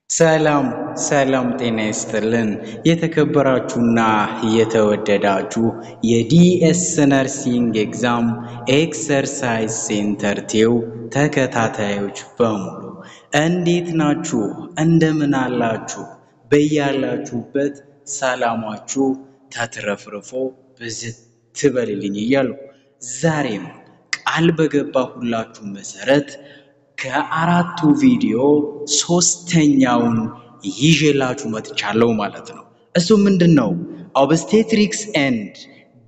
ሰላም ሰላም ጤና ይስጥልን የተከበራችሁና የተወደዳችሁ የዲኤስ ነርሲንግ ኤግዛም ኤክሰርሳይዝ ሴንተር ቲው ተከታታዮች በሙሉ እንዴት ናችሁ? እንደምን አላችሁ? በያላችሁበት ሰላማችሁ ተትረፍርፎ ብዝት ትበልልኝ እያልኩ ዛሬም ቃል በገባሁላችሁ መሰረት ከአራቱ ቪዲዮ ሶስተኛውን ይዤላችሁ መጥቻለሁ ማለት ነው። እሱ ምንድን ነው? ኦብስቴትሪክስ ኤንድ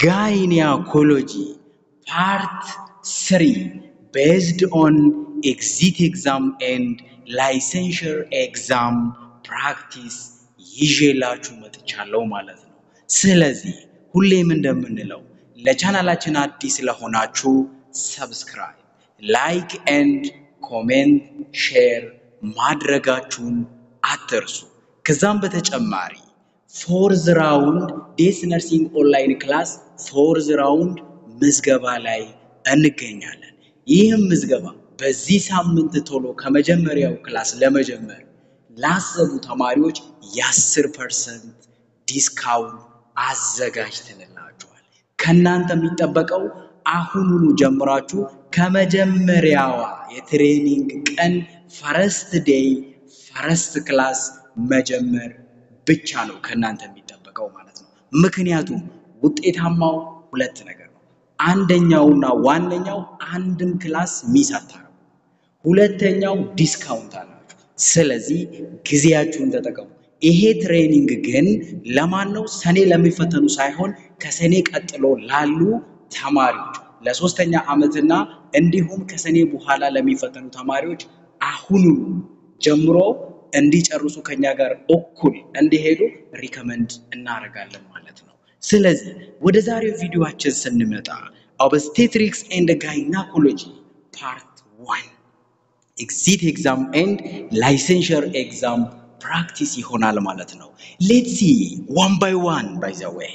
ጋይኒኮሎጂ ፓርት ስሪ ቤዝድ ኦን ኤግዚት ኤግዛም ኤንድ ላይሰንሸር ኤግዛም ፕራክቲስ ይዤላችሁ መጥቻለሁ ማለት ነው። ስለዚህ ሁሌም እንደምንለው ለቻናላችን አዲስ ለሆናችሁ ሰብስክራይብ፣ ላይክ ኤንድ ኮሜንት ሼር ማድረጋችሁን አትርሱ። ከዛም በተጨማሪ ፎርዝ ራውንድ ዴስ ነርሲንግ ኦንላይን ክላስ ፎርዝ ራውንድ ምዝገባ ላይ እንገኛለን። ይህም ምዝገባ በዚህ ሳምንት ቶሎ ከመጀመሪያው ክላስ ለመጀመር ላሰቡ ተማሪዎች የአስር ፐርሰንት ዲስካውንት አዘጋጅተንላችኋል። ከእናንተ የሚጠበቀው አሁኑኑ ጀምራችሁ ከመጀመሪያዋ የትሬኒንግ ቀን ፈረስት ዴይ ፈረስት ክላስ መጀመር ብቻ ነው ከእናንተ የሚጠበቀው ማለት ነው። ምክንያቱም ውጤታማው ሁለት ነገር ነው። አንደኛውና ዋነኛው አንድም ክላስ ሚስ አታረጉ፣ ሁለተኛው ዲስካውንት አላችሁ። ስለዚህ ጊዜያችሁን ተጠቀሙ። ይሄ ትሬኒንግ ግን ለማን ነው? ሰኔ ለሚፈተኑ ሳይሆን ከሰኔ ቀጥሎ ላሉ ተማሪዎች ለሶስተኛ ዓመትና እንዲሁም ከሰኔ በኋላ ለሚፈተኑ ተማሪዎች አሁኑ ጀምሮ እንዲጨርሱ ከኛ ጋር እኩል እንዲሄዱ ሪከመንድ እናደርጋለን ማለት ነው። ስለዚህ ወደ ዛሬው ቪዲዮአችን ስንመጣ ኦብስቴትሪክስ ኤንድ ጋይናኮሎጂ ፓርት ዋን ኤግዚት ኤግዛም ኤንድ ላይሰንሸር ኤግዛም ፕራክቲስ ይሆናል ማለት ነው። ሌትስ ሲ ዋን ባይ ዋን ባይ ዘ ዌይ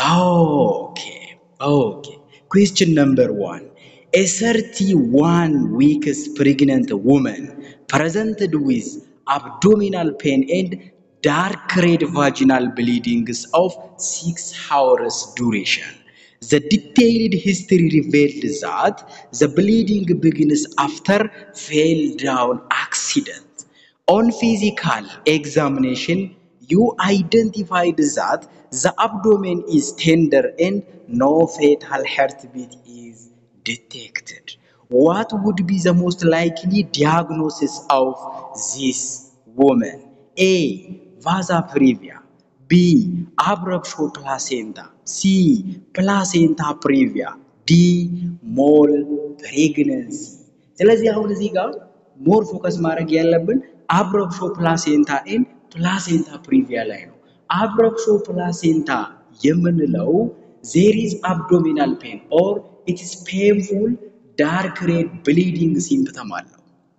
ኦኬ ኦኬ Question number one. A 31 weeks pregnant woman presented with abdominal pain and dark red vaginal bleedings of 6 hours duration. The detailed history revealed that the bleeding begins after fell down accident. On physical examination, you identified that the abdomen is tender and no fetal heartbeat is detected. What would be the most likely diagnosis of this woman? A. Vasa previa. B. Abruptio placenta. C. Placenta previa. D. Mole pregnancy. ስለዚህ አሁን እዚህ ጋር ሞር ፎከስ ማድረግ ያለብን አብረብሾ ፕላሴንታ ኤን ፕላሴንታ ፕሪቪያ ላይ ነው። አብረብሾ ፕላሴንታ የምንለው ዜሪዝ አብዶሚናል ፔን ኦር ኢትስ ፔንፉል ዳርክ ሬድ ብሊዲንግ ሲምፕተም አለው።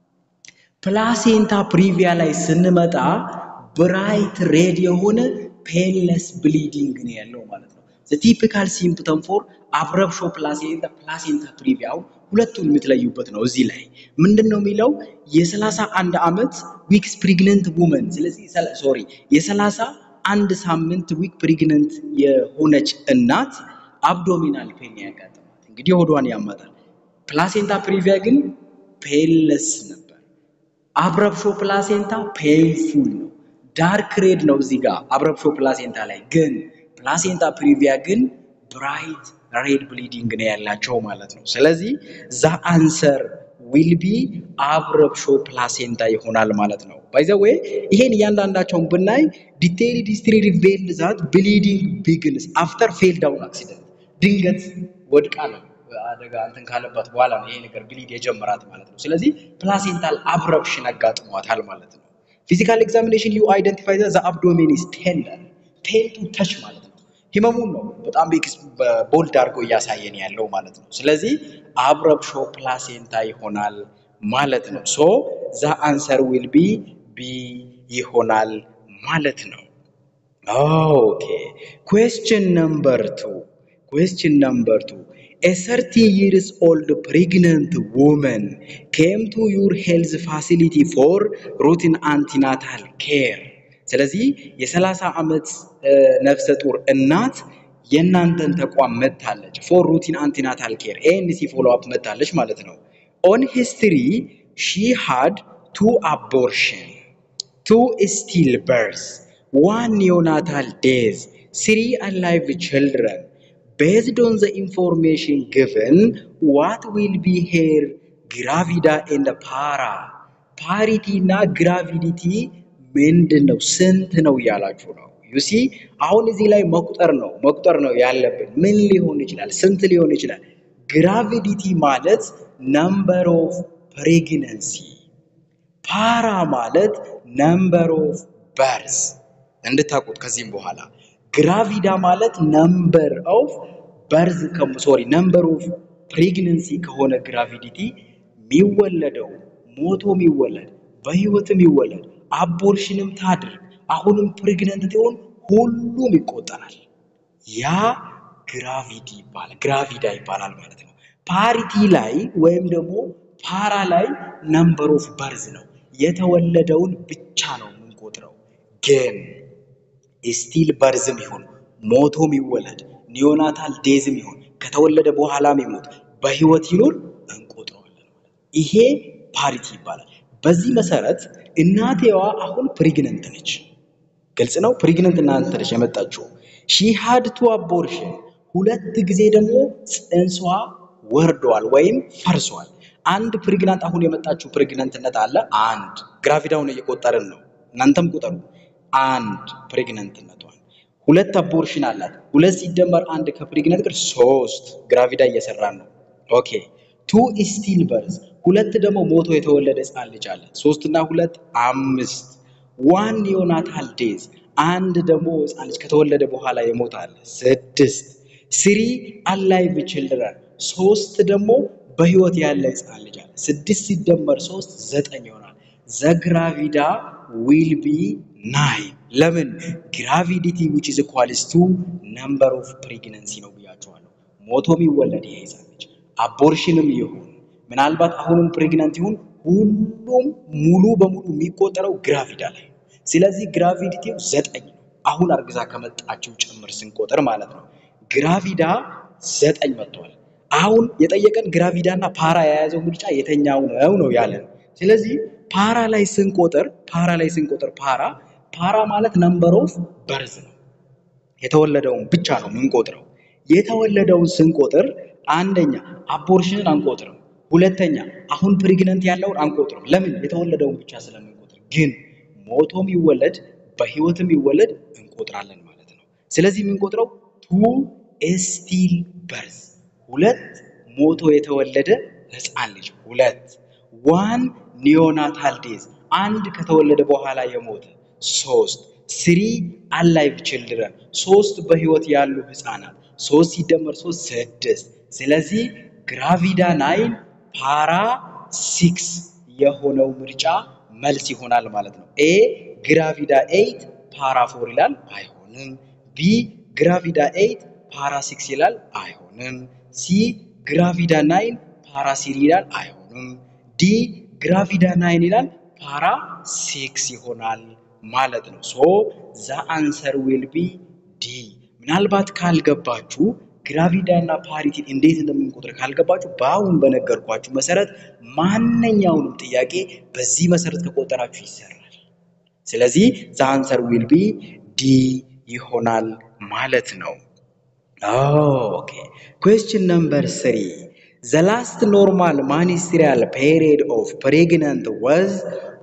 ፕላሴንታ ፕሪቪያ ላይ ስንመጣ ብራይት ሬድ የሆነ ፔንለስ ብሊዲንግ ነው ያለው ማለት ነው። ቲፒካል ሲምፕተም ፎር አብረብሾ ፕላሴንታ ፕላሴንታ ፕሪቪያው ሁለቱን የምትለዩበት ነው። እዚህ ላይ ምንድን ነው የሚለው የሰላሳ አንድ ዓመት ዊክስ ፕሪግነንት ውመን ስለዚህ ሶሪ የሰላሳ አንድ ሳምንት ዊክ ፕሪግነንት የሆነች እናት አብዶሚናል ፔን ያጋጥማት እንግዲህ ሆዷን ያመጣል። ፕላሴንታ ፕሪቪያ ግን ፔንለስ ነበር። አብረብሾ ፕላሴንታ ፔንፉል ነው። ዳርክ ሬድ ነው እዚህ ጋር አብረብሾ ፕላሴንታ ላይ ግን ፕላሴንታ ፕሪቪያ ግን ብራይት ሬድ ብሊዲንግ ነው ያላቸው ማለት ነው። ስለዚህ ዛ አንሰር ዊል ቢ አብረብሾ ፕላሴንታ ይሆናል ማለት ነው። ባይ ዘ ዌይ ይሄን እያንዳንዳቸውን ብናይ ዲቴይልድ ሂስትሪ ሪቬልድ ዛት ብሊዲንግ ቢግንስ አፍተር ፌል ዳውን አክሲደንት ድንገት ወድቃ ነው አደጋ እንትን ካለባት በኋላ ነው ይሄ ነገር ብሊድ የጀመራት ማለት ነው። ስለዚህ ፕላሴንታል አብረብሽን አጋጥሟታል ማለት ነው። ፊዚካል ኤግዛሚኔሽን ዩ አይደንቲፋይ ዘ አብዶሜን ኢዝ ቴንደር ፔን ቱ ተች ማለት ነው። ህመሙን ነው በጣም ቦልድ አድርጎ እያሳየን ያለው ማለት ነው። ስለዚህ አብረብሾ ፕላሴንታ ይሆናል ማለት ነው። ሶ ዛ አንሰር ዊል ቢ ቢ ይሆናል ማለት ነው። ኦኬ ኩዌስችን ነምበር ቱ ኩዌስችን ነምበር ቱ a 30 years old pregnant woman came to your health facility for routine antenatal care ስለዚህ የ30 ዓመት ነፍሰ ጡር እናት የእናንተን ተቋም መታለች ፎር ሩቲን አንቲናታል ኬር ኤንሲ ፎሎ አፕ መታለች ማለት ነው። ኦን ሂስትሪ ሺ ሃድ ቱ አቦርሽን ቱ ስቲል በርስ ዋን ኒዮናታል ዴዝ ስሪ አላይቭ ችልድረን ቤዝድ ኦን ዘ ኢንፎርሜሽን ግቨን ዋት ዊል ቢ ሄር ግራቪዳ ኤንድ ፓራ ፓሪቲ እና ግራቪዲቲ ምንድን ነው? ስንት ነው እያላችሁ ነው። ዩሲ አሁን እዚህ ላይ መቁጠር ነው መቁጠር ነው ያለብን። ምን ሊሆን ይችላል? ስንት ሊሆን ይችላል? ግራቪዲቲ ማለት ነምበር ኦፍ ፕሬግነንሲ፣ ፓራ ማለት ነምበር ኦፍ በርስ እንድታውቁት ከዚህም በኋላ ግራቪዳ ማለት ነምበር ኦፍ በርዝ ሶሪ ነምበር ኦፍ ፕሬግነንሲ ከሆነ ግራቪዲቲ የሚወለደው ሞቶ የሚወለድ በህይወትም ይወለድ አቦርሽንም ታድርግ አሁንም ፕሬግነንት ትሆን ሁሉም ይቆጠራል። ያ ግራቪዲ ይባላል ግራቪዳ ይባላል ማለት ነው። ፓሪቲ ላይ ወይም ደግሞ ፓራ ላይ ነምበር ኦፍ በርዝ ነው የተወለደውን ብቻ ነው የምንቆጥረው። ግን ስቲል በርዝም ይሁን ሞቶም ይወለድ ኒዮናታል ዴዝም ይሁን ከተወለደ በኋላም ይሞት በህይወት ይኑር እንቆጥረዋለን። ይሄ ፓሪቲ ይባላል። በዚህ መሰረት እናቴዋ አሁን ፕሪግነንት ነች። ግልጽ ነው። ፕሪግነንት እናንተ ነች የመጣችው። ሺ ሃድ ቱ አቦርሽን ሁለት ጊዜ ደግሞ ጽንሷ ወርዷል ወይም ፈርሷል። አንድ ፕሪግናንት አሁን የመጣችው ፕሬግነንትነት አለ። አንድ ግራቪዳውን እየቆጠርን ነው። እናንተም ቁጠሩ። አንድ ፕሬግነንትነቷን ሁለት አቦርሽን አላት። ሁለት ሲደመር አንድ ከፕሬግነንት ጋር ሶስት ግራቪዳ እየሰራን ነው። ኦኬ ቱ ስቲል በርዝ ሁለት ደግሞ ሞቶ የተወለደ ህፃን ልጅ አላት። ሶስት እና ሁለት አምስት ዋን ኒዮናታል ዴዝ አንድ ደግሞ ህፃን ልጅ ከተወለደ በኋላ የሞተ አለ። ስድስት ስሪ አላይቭ ችልድረን ሶስት ደግሞ በህይወት ያለ ህፃን ልጅ አለ። ስድስት ሲደመር ሶስት ዘጠኝ ይሆናል። ዘግራቪዳ ዊል ቢ ናይን። ለምን ግራቪዲቲ ዊች ኢዝ ኢኳልስ ቱ ነምበር ኦፍ ፕሬግነንሲ ነው ብያቸዋለሁ። ሞቶ የሚወለድ ይሄ ህፃን ልጅ አቦርሽንም ይሁን ምናልባት አሁንም ፕሬግናንት ይሁን ሁሉም ሙሉ በሙሉ የሚቆጠረው ግራቪዳ ላይ። ስለዚህ ግራቪዲቲው ዘጠኝ ነው። አሁን አርግዛ ከመጣችው ጭምር ስንቆጥር ማለት ነው። ግራቪዳ ዘጠኝ መጥቷል። አሁን የጠየቀን ግራቪዳ እና ፓራ የያዘው ምርጫ የተኛው ነው ነው ያለን። ስለዚህ ፓራ ላይ ስንቆጥር ፓራ ላይ ስንቆጥር ፓራ ፓራ ማለት ነምበር ኦፍ በርዝ ነው። የተወለደውን ብቻ ነው የምንቆጥረው። የተወለደውን ስንቆጥር አንደኛ አቦርሽንን አንቆጥርም። ሁለተኛ አሁን ፕሬግነንት ያለውን አንቆጥርም። ለምን? የተወለደውን ብቻ ስለምንቆጥር። ግን ሞቶም ይወለድ በህይወትም ይወለድ እንቆጥራለን ማለት ነው። ስለዚህ የምንቆጥረው ቱ ስቲል በርዝ ሁለት ሞቶ የተወለደ ህፃን ልጅ ሁለት፣ ዋን ኒዮናታል ዴዝ አንድ ከተወለደ በኋላ የሞተ ሶስት፣ ስሪ አላይቭ ችልድረን ሶስት በህይወት ያሉ ህፃናት ሶስት ሲደመር ሶስት ስድስት። ስለዚህ ግራቪዳ ናይን ፓራ ሲክስ የሆነው ምርጫ መልስ ይሆናል ማለት ነው። ኤ ግራቪዳ ኤይት ፓራ ፎር ይላል አይሆንም። ቢ ግራቪዳ ኤይት ፓራ ሲክስ ይላል አይሆንም። ሲ ግራቪዳ ናይን ፓራ ሲሪ ይላል አይሆንም። ዲ ግራቪዳ ናይን ይላል ፓራ ሲክስ ይሆናል ማለት ነው። ሶ ዛ አንሰር ዊል ቢ ዲ። ምናልባት ካልገባችሁ ግራቪዳ እና ፓሪቲ እንዴት እንደምንቆጥር ካልገባችሁ በአሁን በነገርኳችሁ መሰረት ማንኛውንም ጥያቄ በዚህ መሰረት ከቆጠራችሁ ይሰራል። ስለዚህ ዘ አንሰር ዊል ቢ ዲ ይሆናል ማለት ነው። ኦኬ ኩዌስችን ነምበር ስሪ ዘ ላስት ኖርማል ማኒስትሪያል ፔሪድ ኦፍ ፕሬግነንት ወዝ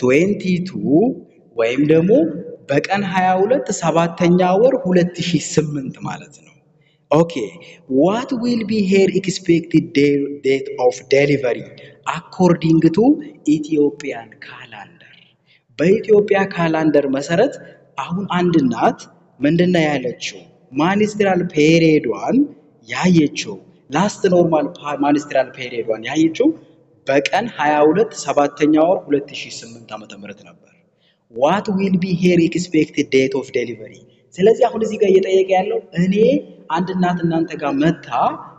22 ወይም ደግሞ በቀን 22 ሰባተኛ ወር 2008 ማለት ነው። ኦኬ ዋት ዊል ቢ ሄር ኤክስፔክትድ ዴት ኦፍ ዴሊቨሪ አኮርዲንግ ቱ ኢትዮጵያን ካላንደር። በኢትዮጵያ ካላንደር መሰረት አሁን አንድ እናት ምንድነው ያለችው? ማኒስትራል ፔሪዷን ያየችው ላስት ኖርማል ማኒስትራል ፔሪዷን ያየችው በቀን 22 ሰባተኛ ወር 2008 ዓመተ ምህረት ነበር። ዋት ዊል ቢ ሄር ኤክስፔክትድ ዴት ኦፍ ዴሊቨሪ። ስለዚህ አሁን እዚህ ጋር እየጠየቀ ያለው እኔ አንድ እናት እናንተ ጋር መታ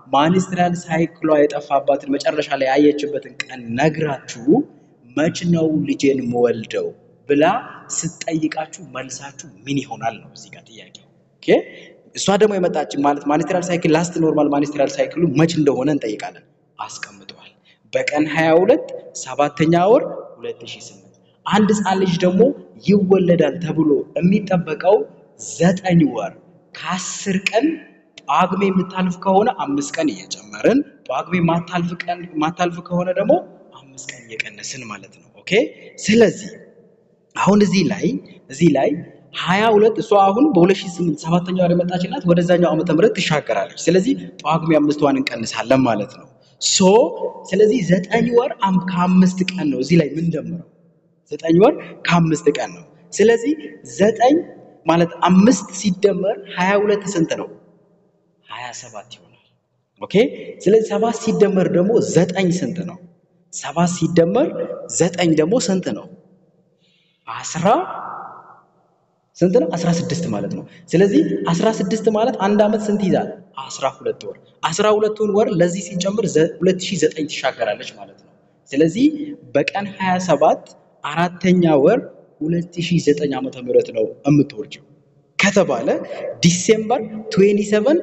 ማንስትራል ሳይክሏ የጠፋባትን መጨረሻ ላይ ያየችበትን ቀን ነግራችሁ መች ነው ልጄን የምወልደው ብላ ስትጠይቃችሁ መልሳችሁ ምን ይሆናል ነው እዚህ ጋር ጥያቄው። ኦኬ እሷ ደግሞ የመጣች ማለት ማንስትራል ሳይክል ላስት ኖርማል ማንስትራል ሳይክሉ መች እንደሆነ እንጠይቃለን። አስቀምጠዋል። በቀን 22 ሰባተኛ ወር 2008 አንድ ህፃን ልጅ ደግሞ ይወለዳል ተብሎ የሚጠበቀው ዘጠኝ ወር ከአስር ቀን ጳጉሜ የምታልፍ ከሆነ አምስት ቀን እየጨመርን ጳጉሜ ማታልፍ ቀን ማታልፍ ከሆነ ደግሞ አምስት ቀን እየቀነስን ማለት ነው። ኦኬ ስለዚህ አሁን እዚህ ላይ እዚህ ላይ ሀያ ሁለት እሷ አሁን በ2008 ሰባተኛ ወር የመጣች ናት። ወደዛኛው ዓመተ ምህረት ትሻገራለች። ስለዚህ ጳጉሜ አምስቷን እንቀንሳለን ማለት ነው። ሶ ስለዚህ ዘጠኝ ወር አም- ከአምስት ቀን ነው እዚህ ላይ ምን ደምረው ዘጠኝ ወር ከአምስት ቀን ነው። ስለዚህ ዘጠኝ ማለት አምስት ሲደመር ሀያ ሁለት ስንት ነው? ሀያ ሰባት ይሆናል። ኦኬ ስለዚህ ሰባት ሲደመር ደግሞ ዘጠኝ ስንት ነው? ሰባት ሲደመር ዘጠኝ ደግሞ ስንት ነው? አስራ ስንት ነው? አስራ ስድስት ማለት ነው። ስለዚህ አስራ ስድስት ማለት አንድ ዓመት ስንት ይዛል? አስራ ሁለት ወር። አስራ ሁለቱን ወር ለዚህ ሲጨምር ሁለት ሺህ ዘጠኝ ትሻገራለች ማለት ነው። ስለዚህ በቀን 27 አራተኛ ወር 2009 ዓመተ ምህረት ነው የምትወርጂው ከተባለ ዲሴምበር 27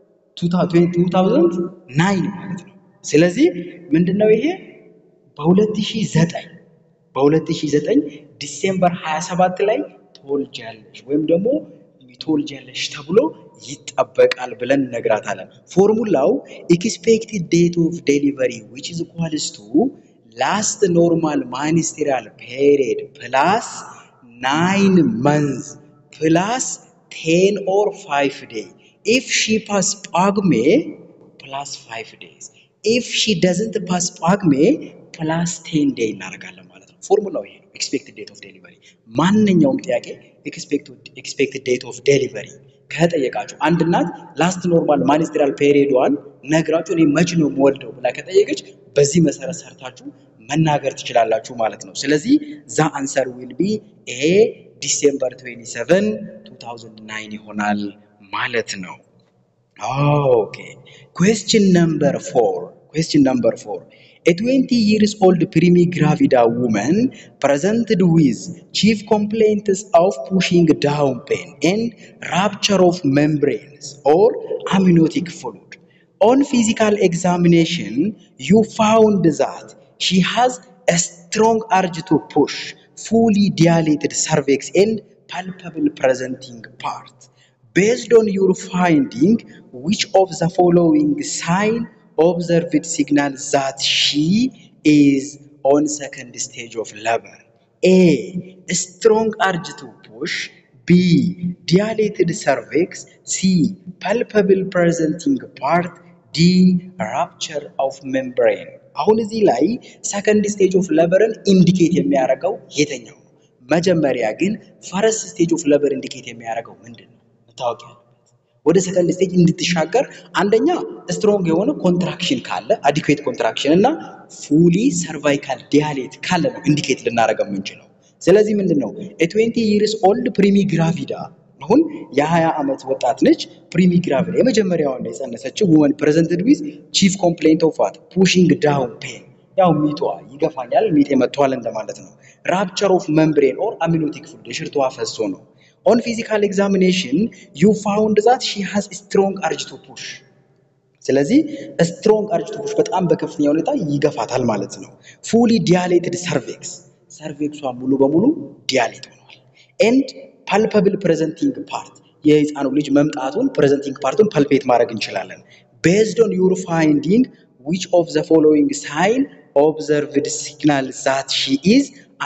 2009 ማለት ነው። ስለዚህ ምንድነው ይሄ በ2009 በ2009 ዲሴምበር 27 ላይ ትወልጃለሽ ወይም ደግሞ ትወልጃለሽ ተብሎ ይጠበቃል ብለን እነግራታለን። ፎርሙላው ኤክስፔክትድ ዴት ኦፍ ዴሊቨሪ ዊች ኢዝ ኢኳልስ ቱ ላስት ኖርማል ማኒስትሪያል ፔሪድ ፕላስ ናይን መንዝ ፕላስ ቴን ኦር ፋይቭ ዴይ ኢፍ ሺ ፓስ ጳጉሜ ፕላስ ፋይቭ ዴይዝ ኢፍ ሺ ደዝንት ፓስ ጳጉሜ ፕላስ ቴን ዴይ እናደርጋለን ማለት ነው። ፎርሙላው ይሄ ነው። ኤክስፔክትድ ዴት ኦፍ ዴሊቨሪ ማንኛውም ጥያቄ ኤክስፔክትድ ዴት ኦፍ ዴሊቨሪ ከጠየቃችሁ አንድ እናት ላስት ኖርማል ማኒስትሪያል ፔሪዷን ነግራችሁ እኔ መች ነው የምወልደው ብላ ከጠየቀች በዚህ መሰረት ሰርታችሁ መናገር ትችላላችሁ ማለት ነው። ስለዚህ ዛ አንሰር ዊል ቢ ኤ ዲሴምበር 27 2009 ይሆናል ማለት ነው። Okay. Question number four. Question number four. A 20 years old primigravida woman presented with chief complaints of pushing down pain and rupture of membranes or amniotic fluid. On physical examination, you found that she has a strong urge to push, fully dilated cervix and palpable presenting part. Based on your finding, which of the following sign observed signal that she is on second stage of labor? A. Strong urge to push. B. Dilated cervix. C. Palpable presenting part. D. Rupture of membrane. አሁን እዚህ ላይ ሰከንድ ስቴጅ ኦፍ ለበርን ኢንዲኬት የሚያደርገው የትኛው ነው? መጀመሪያ ግን ፈረስት ስቴጅ ኦፍ ለበር ኢንዲኬት የሚያደርገው ምንድን ነው? መታወቅ ያለበት ወደ ሰከንድ ስቴጅ እንድትሻገር አንደኛ ስትሮንግ የሆነ ኮንትራክሽን ካለ አዲኩዌት ኮንትራክሽን እና ፉሊ ሰርቫይካል ዲያሌት ካለ ነው ኢንዲኬት ልናደርገው የምንችለው። ስለዚህ ምንድን ነው የትዌንቲ ይርስ ኦልድ ፕሪሚ ግራቪዳ አሁን የ20 ዓመት ወጣት ነች። ፕሪሚ ግራቪዳ የመጀመሪያዋን ነው የጸነሰችው ውመን ፕሬዘንትድ ዊዝ ቺፍ ኮምፕሌንት ኦፍ ዋት ፑሽንግ ዳውን ፔን ያው ሚቷ ይገፋኛል ሚጤ መጥቷል እንደማለት ነው። ራፕቸር ኦፍ መምብሬን ኦር አሚኖቲክ ፍሉድ የሽርቷ ፈሶ ነው። ኦን ፊዚካል ኤግዛሚኔሽን ዩ ፋውንድ ዛት ሺ ሃዝ ስትሮንግ አርጅ ቱ ፑሽ ስለዚህ ስትሮንግ አርጅ ቱ ፑሽ በጣም በከፍተኛ ሁኔታ ይገፋታል ማለት ነው። ፉሊ ዲያሌትድ ሰርቬክስ ሰርቬክሷ ሙሉ በሙሉ ዲያሌት ሆኗል። ኤንድ ፓልፐብል ፕሬዘንቲንግ ፓርት የህፃኑ ልጅ መምጣቱን ፕሬዘንቲንግ ፓርቱን ፐልፔት ማድረግ እንችላለን። ቤዝድ ኦን ዩር ፋይንዲንግ ዊች ኦፍ ዘ ፎሎዊንግ ሳይን ኦብዘርቭድ ሲግናል ዛት ሺ ኢዝ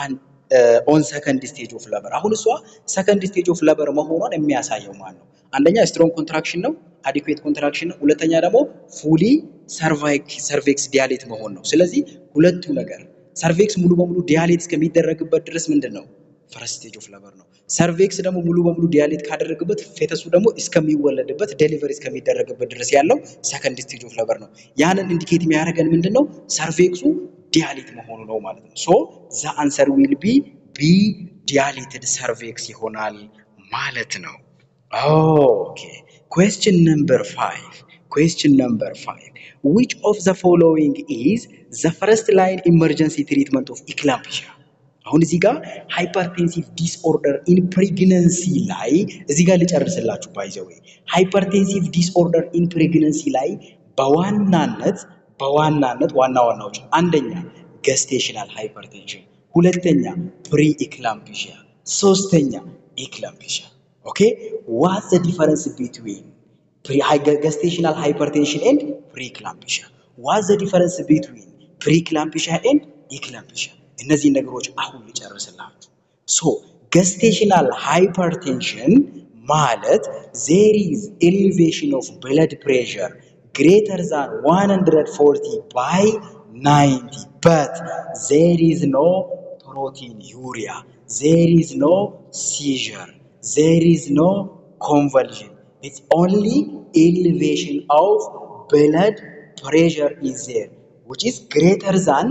ኦን ሰከንድ ስቴጅ ኦፍ ለበር። አሁን እሷ ሰከንድ ስቴጅ ኦፍ ለበር መሆኗን የሚያሳየው ማን ነው? አንደኛ ስትሮንግ ኮንትራክሽን ነው፣ አዲኩዌት ኮንትራክሽን ነው። ሁለተኛ ደግሞ ፉሊ ሰርቬክስ ዲያሌት መሆን ነው። ስለዚህ ሁለቱ ነገር ሰርቬክስ ሙሉ በሙሉ ዲያሌት እስከሚደረግበት ድረስ ምንድን ነው ፈረስት ስቴጅ ኦፍ ለበር ነው። ሰርቬክስ ደግሞ ሙሉ በሙሉ ዲያሌት ካደረግበት ፌተሱ ደግሞ እስከሚወለድበት ዴሊቨሪ እስከሚደረግበት ድረስ ያለው ሰከንድ ስቴጅ ኦፍ ለበር ነው። ያንን ኢንዲኬት የሚያደርገን ምንድን ነው ሰርቬክሱ ዲያሊት መሆኑ ነው ማለት ነው። ሶ ዘ አንሰር ዊል ቢ ቢ ዲያሊትድ ሰርቬክስ ይሆናል ማለት ነው። ኦኬ ኩዌስችን ነምበር ፋይቭ Question number five. Which of the following is the first line emergency treatment of eclampsia? አሁን እዚህ ጋር ሃይፐርቴንሲቭ ዲስኦርደር ኢን ፕሬግነንሲ ላይ እዚህ ጋር ልጨርስላችሁ። ባይዘዌ ሃይፐርቴንሲቭ ዲስኦርደር ኢን ፕሬግነንሲ ላይ በዋናነት በዋናነት ዋና ዋናዎች አንደኛ ገስቴሽናል ሃይፐርቴንሽን፣ ሁለተኛ ፕሪ ኢክላምፒሺያ፣ ሶስተኛ ኢክላምፒሺያ። ኦኬ ዋት ዘ ዲፈረንስ ቢትዊን ገስቴሽናል ሃይፐርቴንሽን ኤንድ ፕሪ ኢክላምፒሺያ? ዋት ዘ ዲፈረንስ ቢትዊን ፕሪ ኢክላምፒሺያ ኤንድ ኢክላምፒሺያ? እነዚህ ነገሮች አሁን ልጨርስላችሁ። ሶ ገስቴሽናል ሃይፐርቴንሽን ማለት ዜር ኢዝ ኤሊቬሽን ኦፍ ብለድ ፕሬሸር ግሬተር ዛን 140 ባይ 90 በት ዜር ኢዝ ኖ ፕሮቲን ዩሪያ ዜር ኢዝ ኖ ሲዥር ዜር ኢዝ ኖ ኮንቨልዥን ኢትስ ኦንሊ ኤሊቬሽን ኦፍ ብለድ ፕሬሸር ኢዝ ዜር ዊች ኢዝ ግሬተር ዛን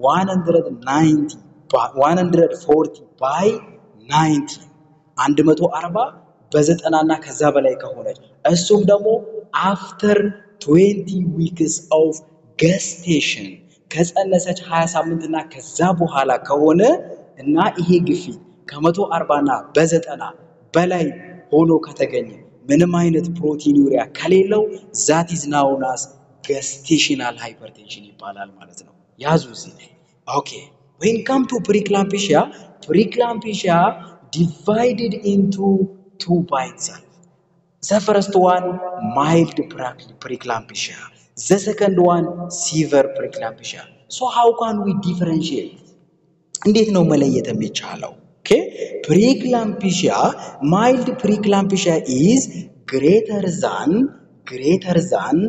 190 140 ባይ 90 140 በዘጠና እና ከዛ በላይ ከሆነች እሱም ደግሞ አፍተር 20 ዊክስ ኦፍ ገስቴሽን ከጸነሰች 20 ሳምንት እና ከዛ በኋላ ከሆነ እና ይሄ ግፊት ከመቶ አርባ እና በዘጠና በላይ ሆኖ ከተገኘ ምንም አይነት ፕሮቲን ዩሪያ ከሌለው ዛት ኢዝ ናውናስ ገስቴሽናል ሃይፐርቴንሽን ይባላል ማለት ነው። ያዙ እዚህ ላይ ኦኬ። ዌን ካም ቱ ፕሪክላምፒሺያ ፕሪክላምፒሺያ ዲቫይድድ ኢንቱ ቱ ባይ ኢትሰልፍ ዘ ፈርስት ዋን ማይልድ ፕሪክላምፒሺያ ዘ ሰከንድ ዋን ሲቨር ፕሪክላምፒሺያ ሶ ሃው ካን ዊ ዲፈረንሺየት እንዴት ነው መለየት የሚቻለው? ኦኬ ፕሪክላምፒሺያ ማይልድ ፕሪክላምፒሺያ ኢዝ ግሬተር ዛን ግሬተር ዛን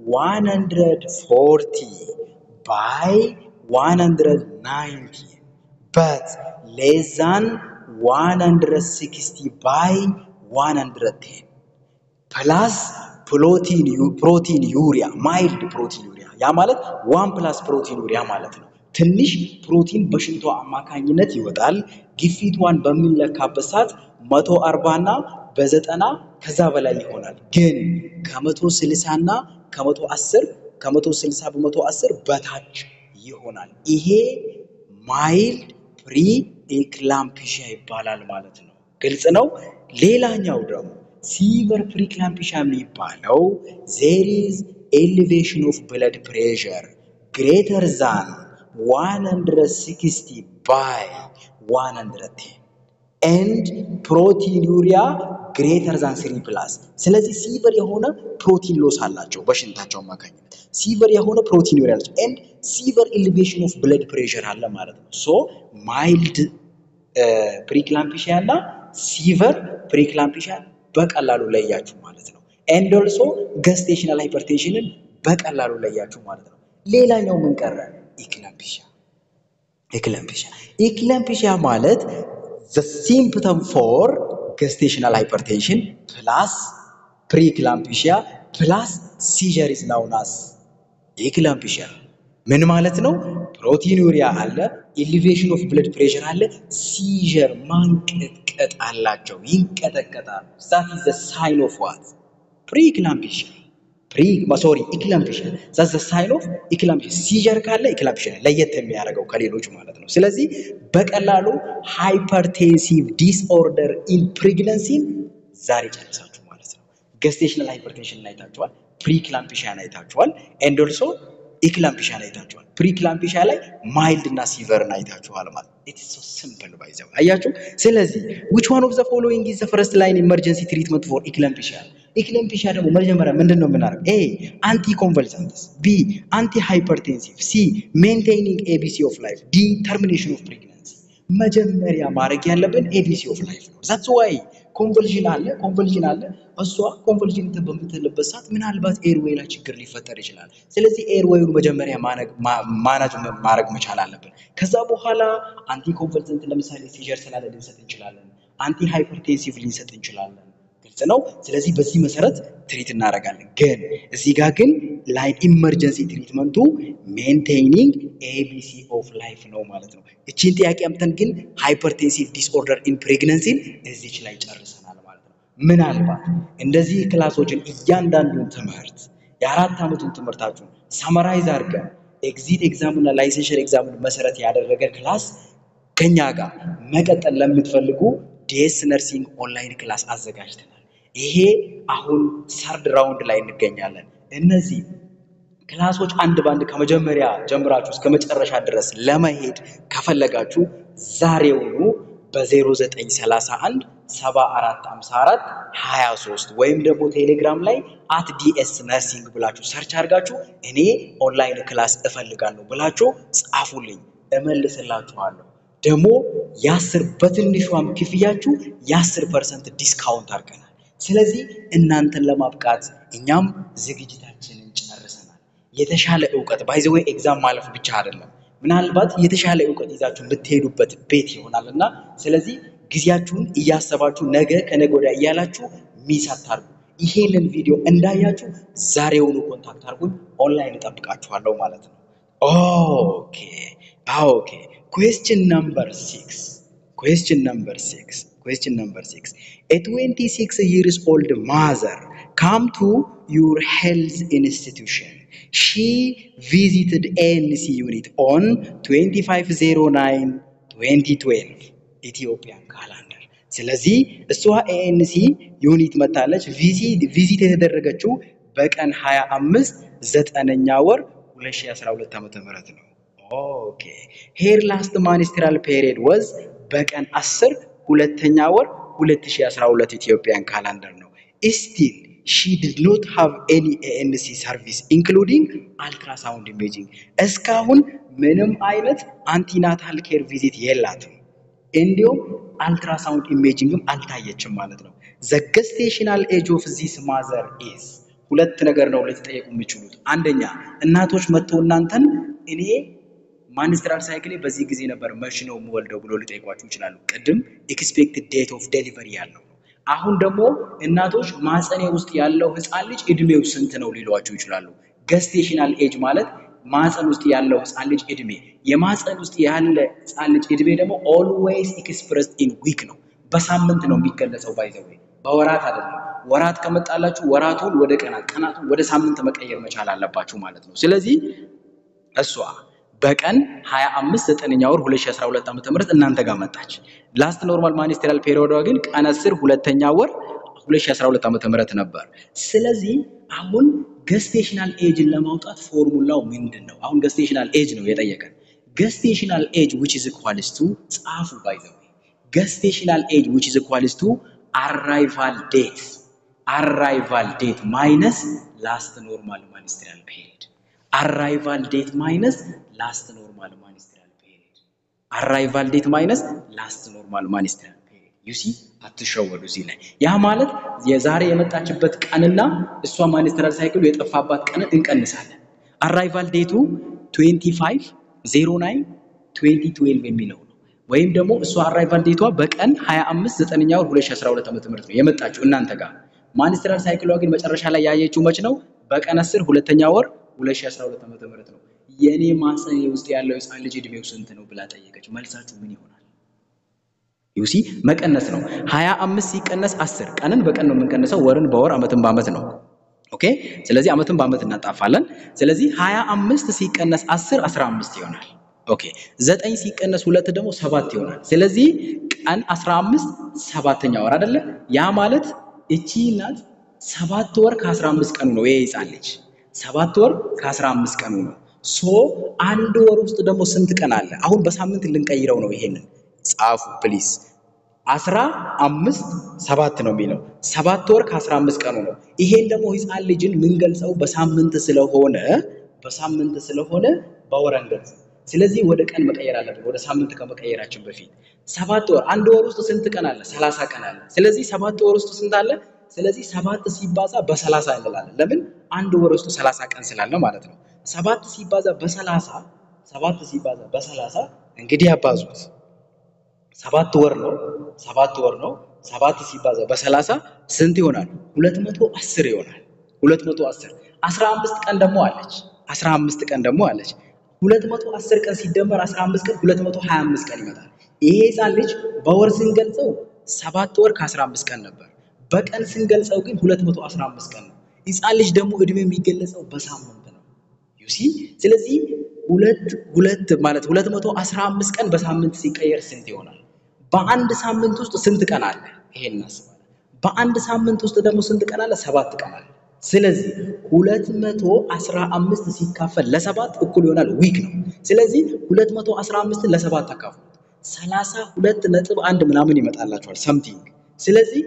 140 ባይ 190 በት ሌስ ዛን 160 ባይ 110 ፕላስ ፕሮቲን ፕሮቲን ዩሪያ ማይልድ ፕሮቲን ዩሪያ ያ ማለት ዋን ፕላስ ፕሮቲን ዩሪያ ማለት ነው። ትንሽ ፕሮቲን በሽንቷ አማካኝነት ይወጣል። ግፊቷን በሚለካበት ሰዓት መቶ አርባ እና በዘጠና ከዛ በላይ ይሆናል። ግን ከመቶ ስልሳ እና ከመቶ አስር ከመቶ ስልሳ በመቶ አስር በታች ይሆናል። ይሄ ማይልድ ፕሪ ኤክላምፒሺያ ይባላል ማለት ነው። ግልጽ ነው። ሌላኛው ደግሞ ሲቨር ፕሪክላምፒሺያ የሚባለው ዜር ኢዝ ኤሊቬሽን ኦፍ ብለድ ፕሬሸር ግሬተር ዛን 160 ባይ 110 ኤንድ ፕሮቲን ዩሪያ ግሬተር ዛን ስሪ ፕላስ። ስለዚህ ሲቨር የሆነ ፕሮቲን ሎስ አላቸው በሽንታቸው አማካኝነት ሲቨር የሆነ ፕሮቲን ዩሪያ አላቸው ኤንድ ሲቨር ኤሊቬሽን ኦፍ ብለድ ፕሬሸር አለ ማለት ነው። ሶ ማይልድ ፕሪክላምፒሺያ እና ሲቨር ፕሪክላምፒሺያ በቀላሉ ለያችሁ ማለት ነው። ኤንድ ኦልሶ ገስቴሽናል ሃይፐርቴንሽንን በቀላሉ ለያችሁ ማለት ነው። ሌላኛው ምን ቀረ? ኢክላምፒሺያ ኢክላምፒሺያ ኢክላምፒሺያ ማለት ዘ ሲምፕተም ፎር ገስቴሽናል ሃይፐርቴንሽን ፕላስ ፕሪክላምፒሺያ ፕላስ ሲዠር ኢዝ ናውን አስ ኢክላምፒሺያ ምን ማለት ነው? ፕሮቲን ዩሪያ አለ፣ ኤሊቬሽን ኦፍ ብለድ ፕሬሸር አለ፣ ሲዠር ማንቀጥቀጥ አላቸው፣ ይንቀጠቀጣሉ። ዛት ኢዝ ዘ ሳይን ኦፍ ዋት ፕሪክላምፒሺያ ፕሪ ሶሪ ኢክላምፒሺያ ዛት ዘ ሳይን ኦፍ ኢክላምፒሺያ። ሲዠር ካለ ኢክላምፒሺያ ለየት የሚያደርገው ከሌሎች ማለት ነው። ስለዚህ በቀላሉ ሃይፐርቴንሲቭ ዲስኦርደር ኢን ፕሬግነንሲን ዛሬ ጨርሳችሁ ማለት ነው። ገስቴሽናል ሃይፐርቴንሽን አይታችኋል፣ ፕሪክላምፒሺያን አይታችኋል፣ ኤንድ ኦልሶ ኢክላምፒሻን አይታችኋል። ፕሪክላምፒሻ ላይ ማይልድ እና ሲቨርን አይታችኋል ማለት ኢት ኢዝ ሶ ሲምፕል ባይ ዘ ወይ አያችሁ። ስለዚህ which one of the following is the first line emergency treatment for eclampsia ኢክላምፒሻ ደግሞ መጀመሪያ ምንድን ነው የምናደርገው? ኤ አንቲ ኮንቨልሳንትስ፣ ቢ አንቲ ሃይፐርቴንሲቭ፣ ሲ ሜንቴኒንግ ኤቢሲ ኦፍ ላይፍ፣ ዲ ተርሚኔሽን ኦፍ ፕሬግናንሲ። መጀመሪያ ማድረግ ያለብን ኤቢሲ ኦፍ ላይፍ ነው። ዛትስ ዋይ ኮንቨልዥን አለ ኮንቨልዥን አለ። እሷ ኮንቨልዥን በምትልበት ሰዓት ምናልባት ኤርዌይ ላይ ችግር ሊፈጠር ይችላል። ስለዚህ ኤርዌዩን መጀመሪያ ማናጅ ማድረግ መቻል አለብን። ከዛ በኋላ አንቲ ኮንቨልሰንት ለምሳሌ ሲዠር ስላለ ልንሰጥ እንችላለን። አንቲ ሃይፐርቴንሲቭ ልንሰጥ እንችላለን። ግልጽ ነው። ስለዚህ በዚህ መሰረት ትሪት እናደርጋለን። ግን እዚህ ጋር ግን ላይን ኢመርጀንሲ ትሪትመንቱ ሜንቴኒንግ ኤቢሲ ኦፍ ላይፍ ነው ማለት ነው። እቺን ጥያቄ አምተን ግን ሃይፐርቴንሲቭ ዲስኦርደር ኢን ፕሬግነንሲን እዚች ላይ ጨርሰናል ማለት ነው። ምናልባት እንደዚህ ክላሶችን እያንዳንዱን ትምህርት የአራት ዓመቱን ትምህርታችሁን ሰመራይዝ አድርገን ኤግዚት ኤግዛም እና ላይሰንሽር ኤግዛምን መሰረት ያደረገ ክላስ ከኛ ጋር መቀጠል ለምትፈልጉ ዲኤስ ነርሲንግ ኦንላይን ክላስ አዘጋጅተናል። ይሄ አሁን ሰርድ ራውንድ ላይ እንገኛለን። እነዚህ ክላሶች አንድ ባንድ ከመጀመሪያ ጀምራችሁ እስከ መጨረሻ ድረስ ለመሄድ ከፈለጋችሁ ዛሬውኑ በ0931 7454 23 ወይም ደግሞ ቴሌግራም ላይ አት ዲኤስ ነርሲንግ ብላችሁ ሰርች አድርጋችሁ እኔ ኦንላይን ክላስ እፈልጋለሁ ብላችሁ ጻፉልኝ፣ እመልስላችኋለሁ። ደግሞ የአስር በትንሿም ክፍያችሁ የአስር ፐርሰንት ዲስካውንት አድርገናል። ስለዚህ እናንተን ለማብቃት እኛም ዝግጅታችንን ጨርሰናል። የተሻለ እውቀት ባይዘዌ ኤግዛም ማለፍ ብቻ አይደለም፣ ምናልባት የተሻለ እውቀት ይዛችሁ የምትሄዱበት ቤት ይሆናል እና ስለዚህ ጊዜያችሁን እያሰባችሁ ነገ ከነገ ወዲያ እያላችሁ ሚስ አታርጉ። ይሄንን ቪዲዮ እንዳያችሁ ዛሬውኑ ኮንታክት አድርጉኝ። ኦንላይን እጠብቃችኋለሁ ማለት ነው። ኦኬ ኦኬ። ኩዌስችን ነምበር ሲክስ ኩዌስችን ነምበር ሲክስ ኩዌስችን ነምበር ሲክስ ኤ 26 years old mother come to your health institution. She visited ANC unit on 2509 2012 ኢትዮጵያን ካላንደር። ስለዚህ እሷ ኤኤንሲ ዩኒት መታለች። ቪዚት የተደረገችው በቀን 25 ዘጠነኛ ወር 2012 ዓ.ም ነው። ኦኬ ሄር ላስት ማኒስትራል ፔሪድ ወዝ በቀን 10 ሁለተኛ ወር 2012 ኢትዮጵያን ካላንደር ነው። ስቲል ሺ ዲድ ኖት ሃቭ ኤኒ ኤኤንሲ ሰርቪስ ኢንክሉዲንግ አልትራሳውንድ ኢሜጂንግ። እስካሁን ምንም አይነት አንቲናታል ኬር ቪዚት የላትም። እንዲሁም አልትራሳውንድ ኢሜጂንግም አልታየችም ማለት ነው። ዘ ገስቴሽናል ኤጅ ኦፍ ዚስ ማዘር ኢዝ ሁለት ነገር ነው ልትጠየቁ የሚችሉት። አንደኛ እናቶች መጥተው እናንተን እኔ ማንስትራል ሳይክሌ በዚህ ጊዜ ነበር መች ነው የምወልደው ብሎ ሊጠይቋችሁ ይችላሉ። ቅድም ኤክስፔክትድ ዴት ኦፍ ዴሊቨሪ ያለው ነው። አሁን ደግሞ እናቶች ማፀኔ ውስጥ ያለው ህፃን ልጅ እድሜው ስንት ነው ሊሏችሁ ይችላሉ። ገስቴሽናል ኤጅ ማለት ማፀን ውስጥ ያለው ህፃን ልጅ እድሜ የማፀን ውስጥ ያለ ህፃን ልጅ እድሜ ደግሞ ኦልዌይስ ኤክስፕረስድ ኢን ዊክ ነው። በሳምንት ነው የሚገለጸው። ባይዘዌ በወራት አይደለም። ወራት ከመጣላችሁ ወራቱን ወደ ቀናት፣ ቀናቱን ወደ ሳምንት መቀየር መቻል አለባችሁ ማለት ነው። ስለዚህ እሷ በቀን 25 ዘጠነኛ ወር 2012 ዓ.ም እናንተ ጋር መጣች። ላስት ኖርማል ማኒስትሪያል ፔሪዮዷ ግን ቀን 10 ሁለተኛ ወር 2012 ዓ.ም ነበር። ስለዚህ አሁን ገስቴሽናል ኤጅን ለማውጣት ፎርሙላው ምንድን ነው? አሁን ገስቴሽናል ኤጅ ነው የጠየቀን። ገስቴሽናል ኤጅ ዊች ኢዝ ኢኳልስ ቱ ጻፉ። ባይ ዘ ዌይ ገስቴሽናል ኤጅ ዊች ኢዝ ኢኳልስ ቱ አራይቫል ዴት አራይቫል ዴት ማይነስ ላስት ኖርማል ማኒስትሪያል ፔሪድ አራይቫል ዴት ማይነስ ላስት ኖርማል ማኒስትሪያል ፔሪድ አራይቫል ዴት ማይነስ ላስት ኖርማል ማኒስትሪያል ፔሪድ ዩሲ አትሸወዱ እዚህ ላይ ያ ማለት የዛሬ የመጣችበት ቀንና እሷ ማኒስትራል ሳይክሉ የጠፋባት ቀንን እንቀንሳለን አራይቫል ዴቱ 25 09 2012 የሚለው ነው ወይም ደግሞ እሷ አራይቫል ዴቷ በቀን 25 ዘጠነኛ ወር 2012 ዓ.ም ነው የመጣችው እናንተ ጋር ማኒስትራል ሳይክሏ ግን መጨረሻ ላይ ያየችው መች ነው በቀን 10 ሁለተኛ ወር 2012 ዓ.ም ነው የኔ ማህፀን ውስጥ ያለው ህፃን ልጅ እድሜው ስንት ነው ብላ ጠየቀች። መልሳችሁ ምን ይሆናል? ዩሲ መቀነስ ነው። 25 ሲቀነስ 10 ቀንን በቀን ነው የምንቀንሰው፣ ወርን በወር አመትን በአመት ነው። ኦኬ። ስለዚህ አመትን በአመት እናጣፋለን። ስለዚህ 25 ሲቀነስ 10 15 ይሆናል። ኦኬ። 9 ሲቀነስ ሁለት ደግሞ ሰባት ይሆናል። ስለዚህ ቀን 15 ሰባተኛ ወር አይደለ? ያ ማለት እቺ ናት ሰባት ወር ከ15 ቀኑ ነው ይሄ ህፃን ልጅ ሰባት ወር ከ15 ቀኑ ነው። ሶ አንድ ወር ውስጥ ደግሞ ስንት ቀን አለ? አሁን በሳምንት ልንቀይረው ነው። ይሄንን ጻፉ ፕሊዝ። አስራ አምስት ሰባት ነው የሚለው ሰባት ወር ከአስራ አምስት ቀኑ ነው። ይሄን ደግሞ ህፃን ልጅን ምንገልጸው በሳምንት ስለሆነ በሳምንት ስለሆነ በወር አንገልጽ። ስለዚህ ወደ ቀን መቀየር አለብን፣ ወደ ሳምንት ከመቀየራችን በፊት ሰባት ወር አንድ ወር ውስጥ ስንት ቀን አለ? ሰላሳ ቀን አለ። ስለዚህ ሰባት ወር ውስጥ ስንት አለ? ስለዚህ ሰባት ሲባዛ በሰላሳ እንላለን። ለምን አንድ ወር ውስጥ ሰላሳ ቀን ስላለ ማለት ነው። ሰባት ሲባዛ በሰላሳ ሰባት ሲባዛ በሰላሳ እንግዲህ ያባዙት ሰባት ወር ነው። ሰባት ወር ነው። ሰባት ሲባዛ በሰላሳ ስንት ይሆናል? ሁለት መቶ አስር ይሆናል። ሁለት መቶ አስር አስራ አምስት ቀን ደግሞ አለች። አስራ አምስት ቀን ደግሞ አለች። ሁለት መቶ አስር ቀን ሲደመር አስራ አምስት ቀን ሁለት መቶ ሀያ አምስት ቀን ይመጣል። ይሄ ህፃን ልጅ በወር ስንገልጸው ሰባት ወር ከአስራ አምስት ቀን ነበር። በቀን ስንገልጸው ግን ሁለት መቶ አስራ አምስት ቀን ነው። ህፃን ልጅ ደግሞ እድሜ የሚገለጸው በሳምንት ነው። ዩሲ ስለዚህ ሁለት ሁለት ማለት 215 ቀን በሳምንት ሲቀየር ስንት ይሆናል? በአንድ ሳምንት ውስጥ ስንት ቀን አለ? ይሄን እናስባለን። በአንድ ሳምንት ውስጥ ደግሞ ስንት ቀን አለ? ሰባት ቀን አለ። ስለዚህ 215 ሲካፈል ለሰባት እኩል ይሆናል ዊክ ነው። ስለዚህ 215ን ለሰባት አካፍሉ 32 ነጥብ አንድ ምናምን ይመጣላችኋል ሰምቲንግ። ስለዚህ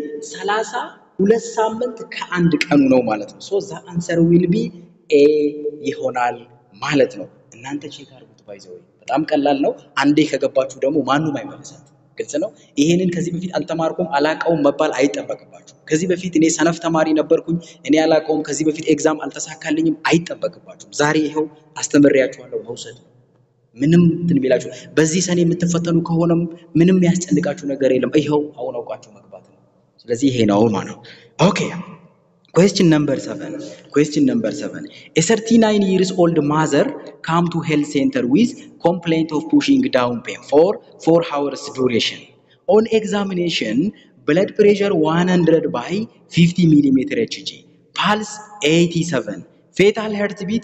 32 ሳምንት ከአንድ ቀኑ ነው ማለት ነው። ሶ ዘ አንሰር ዊል ቢ ኤ ይሆናል ማለት ነው። እናንተ ቼክ አድርጉት። ባይዘው በጣም ቀላል ነው። አንዴ ከገባችሁ ደግሞ ማንም አይመልሳት። ግልጽ ነው። ይሄንን ከዚህ በፊት አልተማርኩም አላቀውም መባል አይጠበቅባችሁ። ከዚህ በፊት እኔ ሰነፍ ተማሪ ነበርኩኝ እኔ አላቀውም ከዚህ በፊት ኤግዛም አልተሳካልኝም አይጠበቅባችሁም። ዛሬ ይኸው አስተምሬያችኋለሁ መውሰድ ነው። ምንም እንትን ቢላችሁ በዚህ ሰኔ የምትፈተኑ ከሆነም ምንም ያስጨንቃችሁ ነገር የለም። ይኸው አሁን አውቃችሁ መግባት ነው። ስለዚህ ይሄ ነው ማለት ነው። ኦኬ Question number seven. Question number seven. A 39 years old mother come to health center with complaint of pushing down pain for 4 hours duration. On examination, blood pressure 100 by 50 millimeter Hg, pulse 87, fetal heartbeat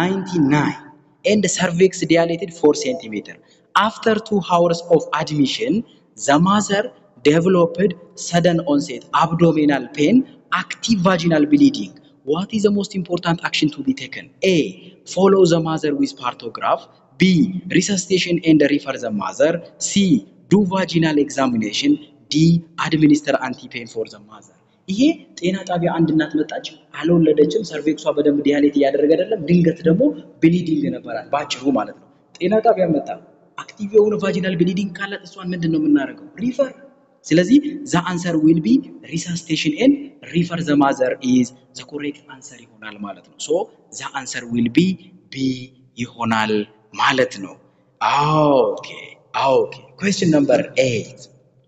99, and cervix dilated 4 centimeter. After 2 hours of admission, the mother developed sudden onset abdominal pain active vaginal bleeding. What is the most important action to be taken? A. Follow the mother with partograph. B. Resuscitation and refer the mother. C. Do vaginal examination. D. Administer anti-pain for the mother. ይሄ ጤና ጣቢያ አንድ እናት መጣች፣ አልወለደችም፣ ሰርቬክሷ በደንብ ዲያሌት እያደረገ አይደለም። ድንገት ደግሞ ብሊዲንግ ነበራል፣ ባጭሩ ማለት ነው። ጤና ጣቢያ መጣ፣ አክቲቭ የሆነ ቫጂናል ብሊዲንግ ካላት እሷን ምንድን ነው የምናደርገው? ሪፈር ስለዚህ ዘ አንሰር ዊል ቢ ሪሳስቴሽን ኤንድ ሪፈር ዘ ማዘር ኢዝ ዘ ኮሬክት አንሰር ይሆናል ማለት ነው። ሶ ዘ አንሰር ዊል ቢ ቢ ይሆናል ማለት ነው። ኦኬ ኦኬ ኩዌስችን ነምበር ኤይት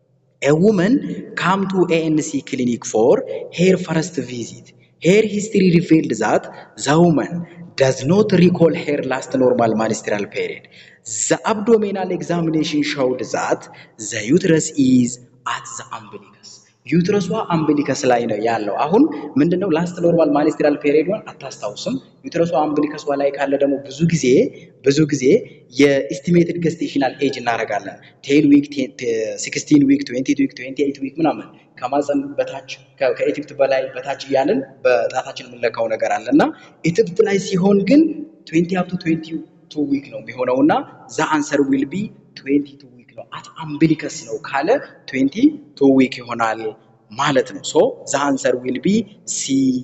A woman come to ANC clinic for her first visit. Her history revealed that the woman does not recall her last normal menstrual period. The abdominal examination showed that the uterus is at the umbilicus. ዩትረሷ አምቢሊከስ ላይ ነው ያለው። አሁን ምንድነው ላስት ኖርማል ማኒስትራል ፔሪዮድን አታስታውስም። ዩትረሷ አምቢሊከሷ ላይ ካለ ደግሞ ብዙ ጊዜ ብዙ ጊዜ የኢስቲሜትድ ገስቴሽናል ኤጅ እናደርጋለን። ቴን ዊክ፣ ሲክስቲን ዊክ፣ ትዌንቲ ዊክ፣ ትዌንቲ ኤይት ዊክ ምናምን ከማፀን በታች ከኢትብት በላይ በታች እያልን በጣታችን የምንለካው ነገር አለ እና ኢትብት ላይ ሲሆን ግን ትዌንቲ አፕ ቱ ትዌንቲ ቱ ዊክ ነው የሚሆነው እና ዛ አንሰር ዊል ቢ ትዌንቲ ቱ ዊክ ነው። አት አምቢሊከስ ነው ካለ ትዌንቲ ቱ ዊክ ይሆናል ማለት ነው። ሶ ዛ አንሰር ዊል ቢ ሲ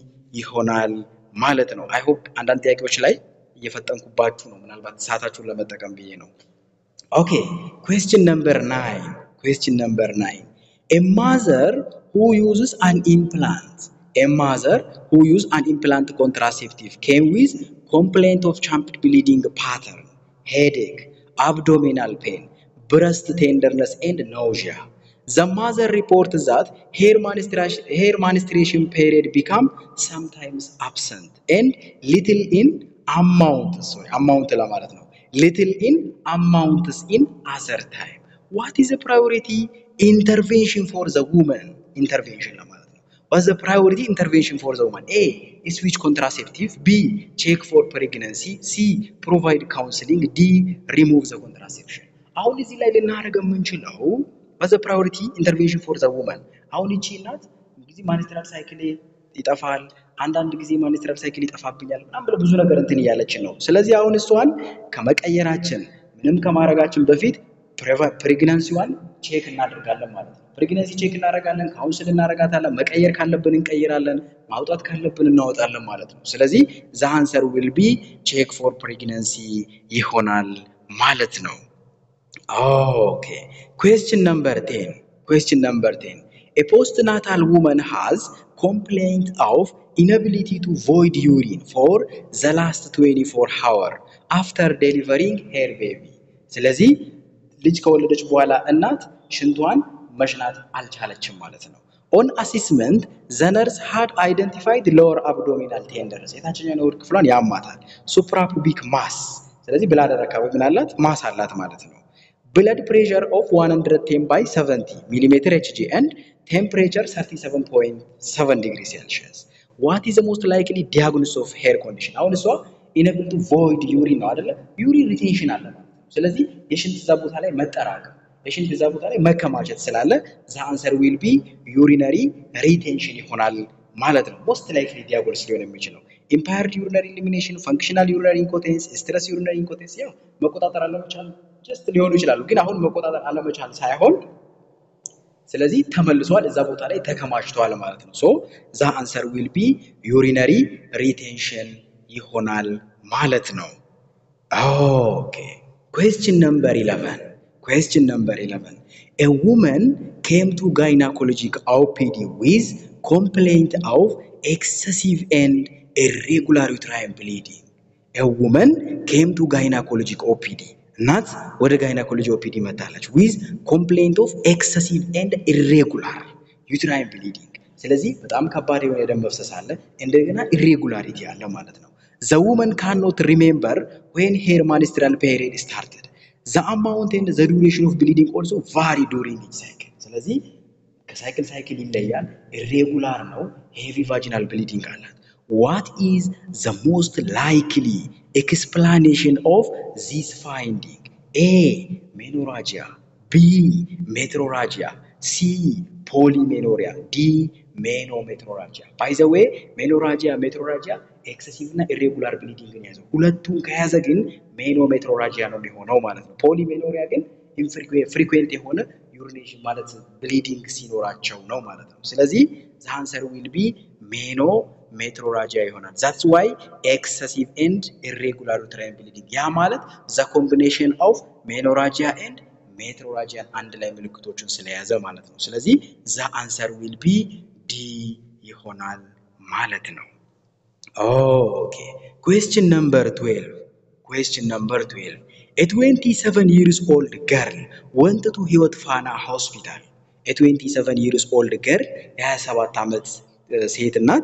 ይሆናል ማለት ነው። አይ ሆፕ አንዳንድ ጥያቄዎች ላይ እየፈጠንኩባችሁ ነው። ምናልባት ሰዓታችሁን ለመጠቀም ብዬ ነው። ኦኬ ኩዌስችን ነምበር ናይን ኩዌስችን ነምበር ናይን ኤ ማዘር ሁ ዩዝስ አን ኢምፕላንት ኤ ማዘር ሁ ዩዝ አን ኢምፕላንት ኮንትራሴፕቲቭ ኬም ዊዝ ኮምፕሌንት ኦፍ ቻምፕድ ብሊዲንግ ፓተርን ሄዴክ abdominal pain, breast tenderness, and nausea. The mother reports that her menstruation, her menstruation period become sometimes absent and little in amount. Sorry, amount ለማለት ነው. Little in amounts in other time. What is the priority intervention for the woman? Intervention ለማለት ነው. What's the priority intervention for the woman? A. Switch contraceptive. B. Check for pregnancy. C. Provide counseling. D. Remove the contraception. አሁን እዚህ ላይ ልናደርግ የምንችለው What's the priority intervention for the woman? አሁን ይቺ እናት ጊዜ ማኒስትራል ሳይክል ይጠፋል፣ አንዳንድ ጊዜ ማኒስትራል ሳይክል ይጠፋብኛል ምናምን ብለ ብዙ ነገር እንትን እያለችን ነው። ስለዚህ አሁን እሷን ከመቀየራችን ምንም ከማድረጋችን በፊት ፕሬግናንሲዋን ቼክ እናደርጋለን ማለት ነው። ፕሬግናንሲ ቼክ እናደርጋለን፣ ካውንስል እናደርጋታለን፣ መቀየር ካለብን እንቀይራለን፣ ማውጣት ካለብን እናወጣለን ማለት ነው። ስለዚህ ዘ አንሰር ዊል ቢ ቼክ ፎር ፕሬግናንሲ ይሆናል ማለት ነው። ኦኬ ኩዌስችን ነምበር ቴን ኩዌስችን ነምበር ቴን ኤ postnatal woman has complaint of inability to void urine for the last 24 hour after delivering her baby ስለዚህ ልጅ ከወለደች በኋላ እናት ሽንቷን መሽናት አልቻለችም ማለት ነው። ኦን አሲስመንት ዘነርስ ሃድ አይደንቲፋይድ ሎወር አብዶሚናል ቴንደርስ የታችኛው የሆድ ክፍሏን ያማታል። ሱፕራፑቢክ ማስ ስለዚህ ብላደር አካባቢ ምን አላት? ማስ አላት ማለት ነው። ብለድ ፕሬሸር ኦፍ 110 ባይ 70 ሚሊሜትር ኤችጂ ኤንድ ቴምፕሬቸር 37.7 ዲግሪ ሴልሺየስ ዋት ኢዝ ሞስት ላይክሊ ዲያግኖስ ኦፍ ሄር ኮንዲሽን? አሁን እሷ ኢነብል ቱ ቮይድ ዩሪን ነው አይደለ? ዩሪን ሪቴንሽን አለ ማለት ነው። ስለዚህ የሽንት እዛ ቦታ ላይ መጠራቀም የሽንት እዛ ቦታ ላይ መከማቸት ስላለ ዘ አንሰር ዊል ቢ ዩሪነሪ ሪቴንሽን ይሆናል ማለት ነው። ሞስት ላይክሊ ዲያግኖስ ሊሆን የሚችለው ኢምፓየርድ ዩሪነሪ ኢሊሚኔሽን፣ ፈንክሽናል ዩሪነሪ ኢንኮቴንስ፣ ስትረስ ዩሪነሪ ኢንኮቴንስ ያው መቆጣጠር አለመቻል ጀስት ሊሆኑ ይችላሉ። ግን አሁን መቆጣጠር አለመቻል ሳይሆን ስለዚህ ተመልሷል፣ እዛ ቦታ ላይ ተከማችቷል ማለት ነው። ሶ ዛ አንሰር ዊል ቢ ዩሪነሪ ሪቴንሽን ይሆናል ማለት ነው። ኦኬ ኩዌስችን ነምበር 11 ኩዌስችን ነምበር 11 ኤ ውመን ኬም ቱ ጋይናኮሎጂክ ኦፒዲ ዊዝ ኮምፕሌንት ኦፍ ኤክሰሲቭ ኤንድ ኢሬጉላር ዩትራይን ብሊዲንግ ኤ ውመን ኬም ቱ ጋይናኮሎጂክ ኦፒዲ እናት ወደ ጋይናኮሎጂ ኦፒዲ መታለች ዊዝ ኮምፕሌንት ኦፍ ኤክሰሲቭ ኤንድ ኢሬጉላር ዩትራይን ብሊዲንግ። ስለዚህ በጣም ከባድ የሆነ የደም መፍሰስ አለ፣ እንደገና ኢሬጉላሪቲ አለ ማለት ነው። ዘ ውመን ካኖት ሪሜምበር ዌን ሄር ማኒስትራል ፔሪድ ስታርትድ ዘ አማውንት ኤንድ ዘ ዱሬሽን ኦፍ ብሊዲንግ ኦልሶ ቫሪ ዱሪንግ ኢች ሳይክል። ስለዚህ ከሳይክል ሳይክል ይለያል። ኢሬጉላር ነው። ሄቪ ቫጂናል ብሊዲንግ አላት። ዋት ኢዝ ዘ ሞስት ላይክሊ ኤክስፕላኔሽን ኦፍ ዚስ ፋይንዲንግ? ኤ ሜኖራጂያ፣ ቢ ሜትሮራጂያ፣ ሲ ፖሊሜኖሪያ፣ ዲ ሜኖሜትሮራጂያ። ባይ ዘ ዌይ ሜኖራጂያ፣ ሜትሮራጂያ ኤክሰሲቭ እና ኢሬጉላር ብሊዲንግን ያዘው። ሁለቱን ከያዘ ግን ሜኖሜትሮራጂያ ነው የሚሆነው ማለት ነው። ፖሊሜኖሪያ ግን ፍሪኩዌንት የሆነ ዩሪኔሽን ማለት ብሊዲንግ ሲኖራቸው ነው ማለት ነው። ስለዚህ ዘ አንሰር ዊል ቢ ሜኖ ሜትሮራጂያ ይሆናል። ዛትስ ዋይ ኤክሰሲቭ ኤንድ ኢሬጉላር ዩትራይን ብሊዲንግ ያ ማለት ዘ ኮምቢኔሽን ኦፍ ሜኖራጂያ ኤንድ ሜትሮራጂያን አንድ ላይ ምልክቶቹን ስለያዘ ማለት ነው። ስለዚህ ዘ አንሰር ዊል ቢ ዲ ይሆናል ማለት ነው። ኦኬ ኩዌስችን ነምበር 12 ኩዌስችን ነምበር 12 ኤ 27 ይርስ ኦልድ ገርል ወንት ቱ ህይወት ፋና ሆስፒታል ኤ 27 ይርስ ኦልድ ገርል የ27 ዓመት ሴት እናት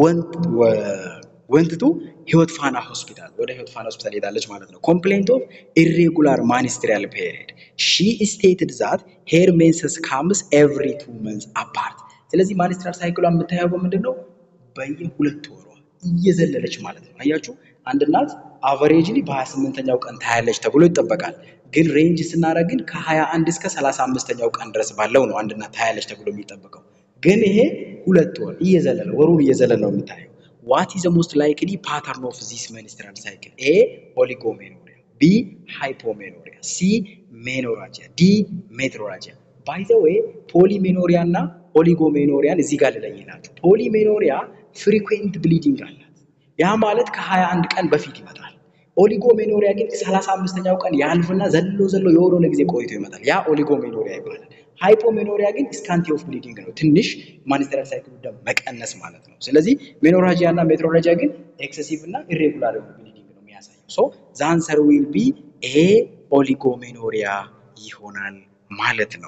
ወንትቱ ህይወት ፋና ሆስፒታል ወደ ህይወት ፋና ሆስፒታል ሄዳለች ማለት ነው። ኮምፕሌንት ኦፍ ኢሬጉላር ማኒስትሪያል ፔሪድ ሺ ስቴትድ ዛት ሄር ሜንሰስ ካምስ ኤቭሪ ቱ መንዝ አፓርት። ስለዚህ ማኒስትሪያል ሳይክሏ የምታየው በምንድን ነው? በየሁለት ወሯ እየዘለለች ማለት ነው። አያችሁ አንድ እናት አቨሬጅሊ በ28ኛው ቀን ታያለች ተብሎ ይጠበቃል። ግን ሬንጅ ስናደርግ ግን ከ21 እስከ 35ኛው ቀን ድረስ ባለው ነው አንድ እናት ታያለች ተብሎ የሚጠበቀው። ግን ይሄ ሁለት ወር እየዘለለ ወሩን እየዘለለ ነው የምታየው። ዋት ኢዝ ሞስት ላይክሊ ፓተርን ኦፍ ዚስ ሜንስትራል ሳይክል? ኤ ኦሊጎሜኖሪያ፣ ቢ ሃይፖሜኖሪያ፣ ሲ ሜኖራጂያ፣ ዲ ሜትሮራጂያ። ባይ ዘ ዌይ ፖሊሜኖሪያ እና ኦሊጎሜኖሪያን እዚህ ጋር ልለይላችሁ። ፖሊሜኖሪያ ፍሪኩዌንት ብሊዲንግ አላት። ያ ማለት ከ21 ቀን በፊት ይመጣል። ኦሊጎሜኖሪያ ግን 35ኛው ቀን ያልፍና ዘሎ ዘሎ የሆነ ጊዜ ቆይቶ ይመጣል። ያ ኦሊጎሜኖሪያ ይባላል። ሃይፖሜኖሪያ ግን ስካንቲ ኦፍ ብሊዲንግ ነው። ትንሽ ማኒስትራል ሳይክሉ ደም መቀነስ ማለት ነው። ስለዚህ ሜኖራጂያ እና ሜትሮራጂያ ግን ኤክሰሲቭ እና ኢሬጉላር የሆነ ብሊዲንግ ነው የሚያሳየው። ሶ ዘ አንሰር ዊል ቢ ኤ ኦሊጎሜኖሪያ ይሆናል ማለት ነው።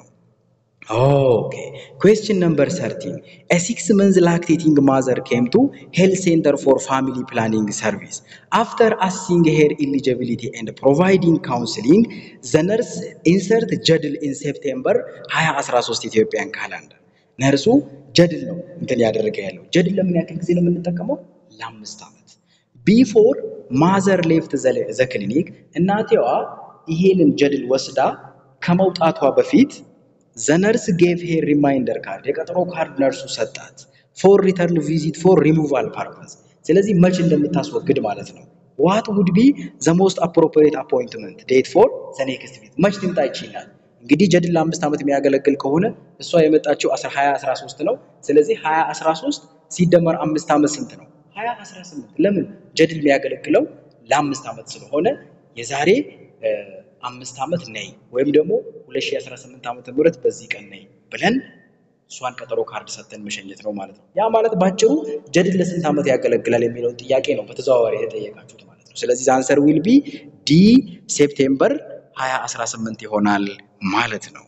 ኦኬ ኩዌስችን ነምበር 13 ኤ ሲክስ መንዝ ላክቴቲንግ ማዘር ኬም ቱ ሄልት ሴንተር ፎር ፋሚሊ ፕላኒንግ ሰርቪስ አፍተር አሲንግ ሄር ኢሊጂቢሊቲ ኤንድ ፕሮቫይዲንግ ካውንስሊንግ ዘ ነርስ ኢንሰርት ጀድል ኢን ሴፕቴምበር 2013 ኢትዮጵያን ካላንደር። ነርሱ ጀድል ነው እንትን ያደረገ ያለው ጀድል ለምን ያክል ጊዜ ነው የምንጠቀመው? ለአምስት ዓመት ቢፎር ማዘር ሌፍት ዘ ክሊኒክ እናቴዋ ይሄንን ጀድል ወስዳ ከመውጣቷ በፊት ዘነርስ ጌቭ ሄር ሪማይንደር ካርድ የቀጠሮ ካርድ ነርሱ ሰጣት። ፎር ሪተርን ቪዚት ፎር ሪሙቫል ፐርፐዝ። ስለዚህ መች እንደምታስወግድ ማለት ነው። ዋት ውድ ቢ ዘ ሞስት አፕሮፕሪየት አፖይንትመንት ዴት ፎር ዘ ኔክስት ቪዚት። መች ትምጣ ይችላል። እንግዲህ ጀድል ለአምስት ዓመት የሚያገለግል ከሆነ እሷ የመጣችው 2013 ነው። ስለዚህ 2013 ሲደመር አምስት ዓመት ስንት ነው? 2018 ለምን ጀድል የሚያገለግለው ለአምስት ዓመት ስለሆነ የዛሬ አምስት ዓመት ነይ ወይም ደግሞ 2018 ዓመተ ምህረት በዚህ ቀን ነይ ብለን እሷን ቀጠሮ ካርድ ሰጥተን መሸኘት ነው ማለት ነው። ያ ማለት ባጭሩ ጀድል ለስንት ዓመት ያገለግላል የሚለውን ጥያቄ ነው በተዘዋዋሪ የተጠየቃችሁት ማለት ነው። ስለዚህ አንሰር ዊል ቢ ዲ ሴፕቴምበር 2018 ይሆናል ማለት ነው።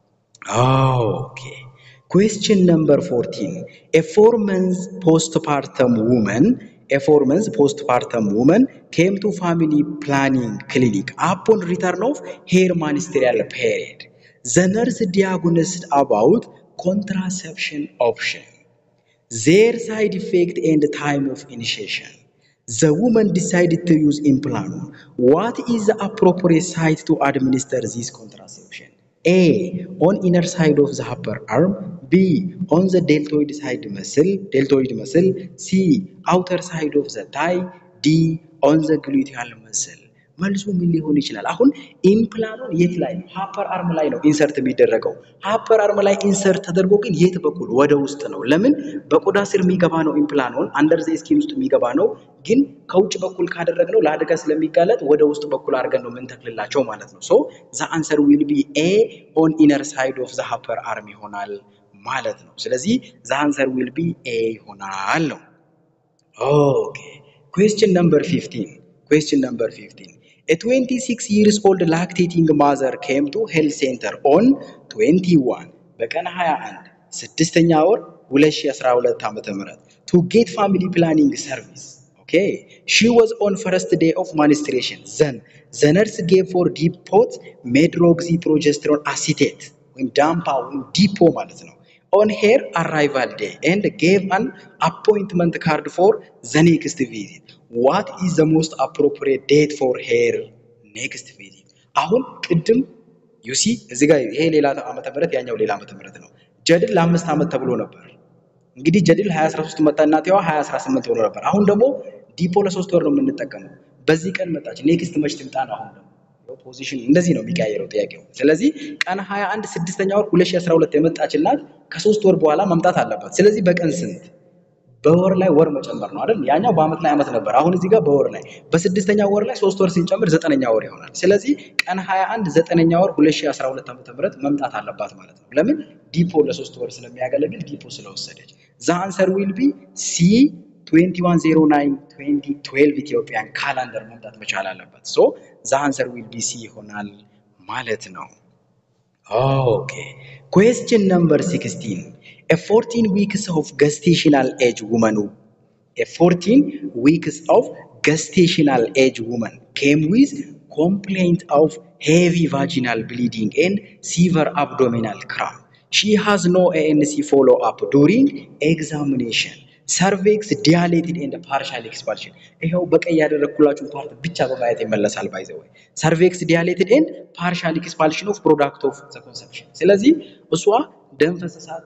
ኦኬ ኩዌስችን ነምበር 14 ኤ ፎር መንዝ ፖስት ፓርተም ውመን a four months postpartum woman came to family planning clinic upon return of her ministerial period. The nurse diagnosed about contraception option. their side effect and time of initiation. The woman decided to use implant. What is the appropriate site to administer this contraception? A. On inner side of the upper arm. B. On the deltoid side muscle, deltoid muscle. C. Outer side of the thigh. D. On the gluteal muscle. መልሱ ምን ሊሆን ይችላል? አሁን ኢምፕላኑን የት ላይ ነው? ሃፐር አርም ላይ ነው ኢንሰርት የሚደረገው። ሃፐር አርም ላይ ኢንሰርት ተደርጎ ግን የት በኩል? ወደ ውስጥ ነው። ለምን? በቆዳ ስር የሚገባ ነው ኢምፕላኑን፣ አንደር ዘ ስኪን ውስጥ የሚገባ ነው። ግን ከውጭ በኩል ካደረግነው ለአደጋ ስለሚጋለጥ ወደ ውስጥ በኩል አድርገን ነው የምንተክልላቸው ማለት ነው። ሶ ዘ አንሰር ዊል ቢ ኤ ኦን ኢነር ሳይድ ኦፍ ዘ ሃፐር አርም ይሆናል ማለት ነው። ስለዚህ ዘ አንሰር ዊል ቢ ኤ ይሆናል ነው። ኦኬ ኩዌስችን ነምበር 15 ኩዌስችን ነምበር 15 A 26 years old lactating mother came to health center on 21 በቀን 21 ስድስተኛ ወር 2012 ዓመተ ምህረት to get family planning service okay she was on first day of menstruation then the nurse gave for depot medroxyprogesterone acetate ወይም ዳምፓ ወይም ዲፖ ማለት ነው on her arrival day and gave an appointment card for the next visit. What is the most appropriate date for her next visit? አሁን ቅድም ዩሲ እዚህ ጋር ይሄ ሌላ ዓመተ ምህረት ያኛው ሌላ ዓመተ ምህረት ነው። ጀድል ለአምስት ዓመት ተብሎ ነበር። እንግዲህ ጀድል 2013 መጣ እናትዋ 2018 ሆኖ ነበር። አሁን ደግሞ ዲፖ ለሶስት ወር ነው የምንጠቀመው። በዚህ ቀን መጣች። ኔክስት መች ትምጣ ነው አሁን ደግሞ ፖዚሽን እንደዚህ ነው የሚቀያየረው ጥያቄው። ስለዚህ ቀን 21 ስድስተኛ ወር 2012 የመጣች እናት ከሶስት ወር በኋላ መምጣት አለባት። ስለዚህ በቀን ስንት? በወር ላይ ወር መጨመር ነው አይደል? ያኛው በአመት ላይ አመት ነበር። አሁን እዚህ ጋር በወር ላይ በስድስተኛ ወር ላይ ሶስት ወር ስንጨምር ዘጠነኛ ወር ይሆናል። ስለዚህ ቀን 21 ዘጠነኛ ወር 2012 ዓ.ም መምጣት አለባት ማለት ነው። ለምን? ዲፖ ለሶስት ወር ስለሚያገለግል ዲፖ ስለወሰደች። ዘ አንሰር ዊል ቢ ሲ 2109 2012 ኢትዮጵያን ካላንደር መምጣት መቻል አለበት። ሶ ዘ አንሰር ዊል ቢ ሲ ይሆናል ማለት ነው። ኦኬ ኩዌስችን ነምበር 16 a 14 weeks of gestational age woman a 14 weeks of gestational age woman came with complaint of heavy vaginal bleeding and severe abdominal cramp she has no ANC follow up during examination ሰርቬክስ ዲያሌትድ ኤንድ ፓርሻል ኤክስፓልሽን ይኸው በቀይ ያደረግኩላችሁን ፓርት ብቻ በማየት ይመለሳል። ባይ ዘ ወይ ሰርቬክስ ዲያሌትድ ኤንድ ፓርሻል ኤክስፓልሽን ኦፍ ፕሮዳክት ኦፍ ዘ ኮንሰፕሽን። ስለዚህ እሷ ደም ፈሰሳት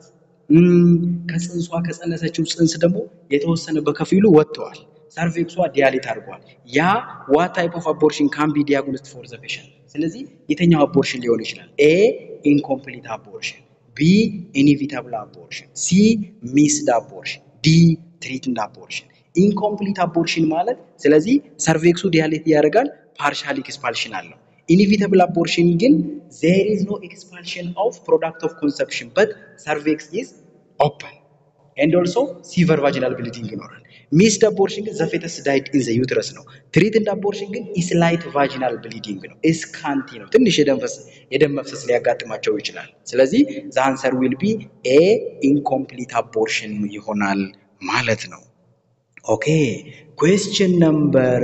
ከጽንሷ ከጸነሰችው ጽንስ ደግሞ የተወሰነ በከፊሉ ወጥተዋል። ሰርቬክሷ ዲያሌት አድርጓል። ያ ዋት ታይፕ ኦፍ አቦርሽን ካን ቢ ዲያግኖስድ ፎር ዘ ፔሸንት። ስለዚህ የተኛው አቦርሽን ሊሆን ይችላል? ኤ ኢንኮምፕሊት አቦርሽን፣ ቢ ኢኒቪታብል አቦርሽን፣ ሲ ሚስድ አቦርሽን ዲ ትሪትድ አቦርሽን። ኢንኮምፕሊት አቦርሽን ማለት ስለዚህ ሰርቬክሱ ዲያሌት ያደርጋል፣ ፓርሻል ኤክስፓልሽን አለው። ኢኒቪተብል አቦርሽን ግን ዜር ኢዝ ኖ ኤክስፓልሽን ኦፍ ፕሮዳክት ኦፍ ኮንሰፕሽን በት ሰርቬክስ ኢዝ ኦፕን ኤንድ ኦልሶ ሲቨር ቫጂናል ብሊዲንግ ይኖራል። ሚስድ አቦርሽን ግን ዘፌተስ ዳይድ ኢን ዘ ዩትረስ ነው። ትሪትድ አቦርሽን ግን ኢስላይት ቫጂናል ብሊዲንግ ነው። እስካንቲ ነው። ትንሽ የደም መፍሰስ ሊያጋጥማቸው ይችላል። ስለዚህ ዘ አንሰር ዊል ቢ ኤ ኢንኮምፕሊት አቦርሽን ይሆናል ማለት ነው። ኦኬ ኩዌስችን ነምበር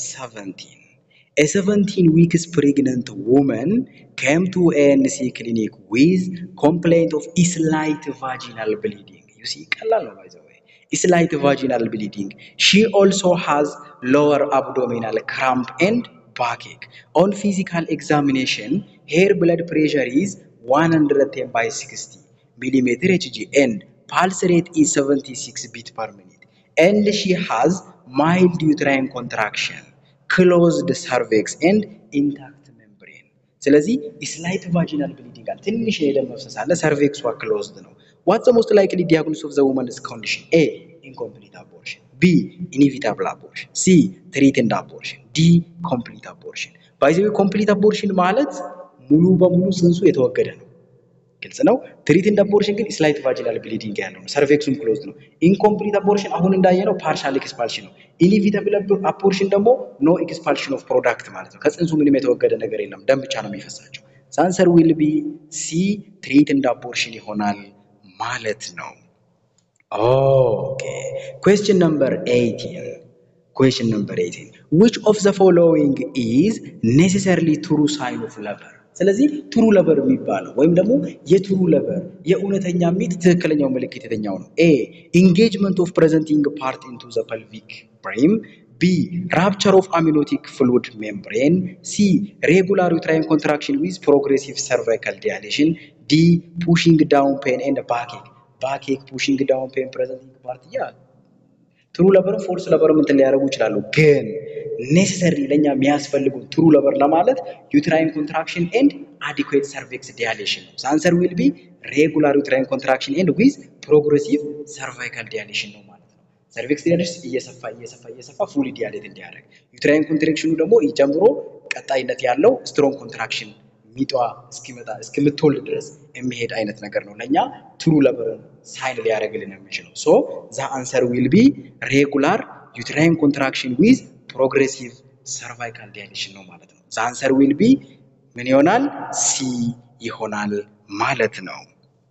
17 A 17 weeks pregnant woman came to ANC clinic with complaint of slight vaginal bleeding. You see, ቀላል ነው by the way. Slight vaginal bleeding. She also has lower abdominal cramp and backache. On physical examination, her blood pressure is 110 by 60 millimeter Hg and pulse rate is 76 beat per minute. And she has mild uterine contraction. ክሎዝድ ሰርቬክስ ኤንድ ኢንታክት ሜምብሬን። ስለዚህ ስላይት ቫጂናል ብሊዲንግ አለ፣ ትንሽ የደም መፍሰስ አለ፣ ሰርቬክሷ ክሎዝድ ነው። ዋት ዘ ሞስት ላይክሊ ዲያግኖስ ኦፍ ዘ ውመንስ ኮንዲሽን? ኤ ኢንኮምፕሊት አቦርሽን፣ ቢ ኢኒቪታብል አቦርሽን፣ ሲ ትሪትድ አቦርሽን፣ ዲ ኮምፕሊት አቦርሽን። ባይ ዘ ዌይ ኮምፕሊት አቦርሽን ማለት ሙሉ በሙሉ ጽንሱ የተወገደ ነው። ግልጽ ነው። ትሪትድ አቦርሽን ግን ስላይት ቫጂናል ብሊዲንግ ያለው ነው። ሰርቬክሱም ክሎዝድ ነው። ኢንኮምፕሊት አቦርሽን አሁን እንዳየነው ፓርሻል ኤክስፓልሽን ነው። ኢኒቪተብል አቦርሽን ደግሞ ኖ ኤክስፓልሽን ኦፍ ፕሮዳክት ማለት ነው። ከጽንሱ ምንም የተወገደ ነገር የለም፣ ደም ብቻ ነው የሚፈሳቸው። ሳንሰር ዊል ቢ ሲ ትሪትድ አቦርሽን ይሆናል ማለት ነው። ኦኬ ኩዌስችን ነምበር 18 ኩዌስችን ነምበር 18 which of the following is necessarily true sign of labor ስለዚህ ትሩ ለበር የሚባለው ወይም ደግሞ የትሩ ለበር የእውነተኛ ሚት ትክክለኛው ምልክት የተኛው ነው። ኤ ኢንጌጅመንት ኦፍ ፕሬዘንቲንግ ፓርት ኢንቱ ዘ ፐልቪክ ብሬም ቢ ራፕቸር ኦፍ አሚኖቲክ ፍሉድ ሜምብሬን ሲ ሬጉላር ዩትራይን ኮንትራክሽን ዊዝ ፕሮግሬሲቭ ሰርቫይካል ዲያሌሽን ዲ ፑሽንግ ዳውን ፔን ኤንድ ባኬክ ባኬክ ፑሽንግ ዳውን ፔን ፕሬዘንቲንግ ፓርት ያ ትሩ ለበርም ፎርስ ለበርም እንትን ሊያደርጉ ይችላሉ። ግን ኔሴሰሪ ለእኛ የሚያስፈልጉ ትሩ ለበር ለማለት ዩትራይን ኮንትራክሽን ኤንድ አዲኩዌት ሰርቪክስ ዲያሌሽን ነው። አንሰር ዊል ቢ ሬጉላር ዩትራይን ኮንትራክሽን ኤንድ ዊዝ ፕሮግሬሲቭ ሰርቫይካል ዲያሌሽን ነው ማለት ነው። ሰርቪክስ ዲያሌሽን እየሰፋ እየሰፋ እየሰፋ ፉሊ ዲያሌት እንዲያደርግ፣ ዩትራይን ኮንትራክሽኑ ደግሞ ጀምሮ ቀጣይነት ያለው ስትሮንግ ኮንትራክሽን ሚጧ እስኪመጣ እስክምትወልድ ድረስ የሚሄድ አይነት ነገር ነው። ለእኛ ትሩ ለበርን ሳይን ሊያደርግልን የሚችለው ሶ ዛ አንሰር ዊል ቢ ሬጉላር ዩትራይን ኮንትራክሽን ዊዝ ፕሮግሬሲቭ ሰርቫይካል ዲያሌሽን ነው ማለት ነው። ዛ አንሰር ዊል ቢ ምን ይሆናል? ሲ ይሆናል ማለት ነው።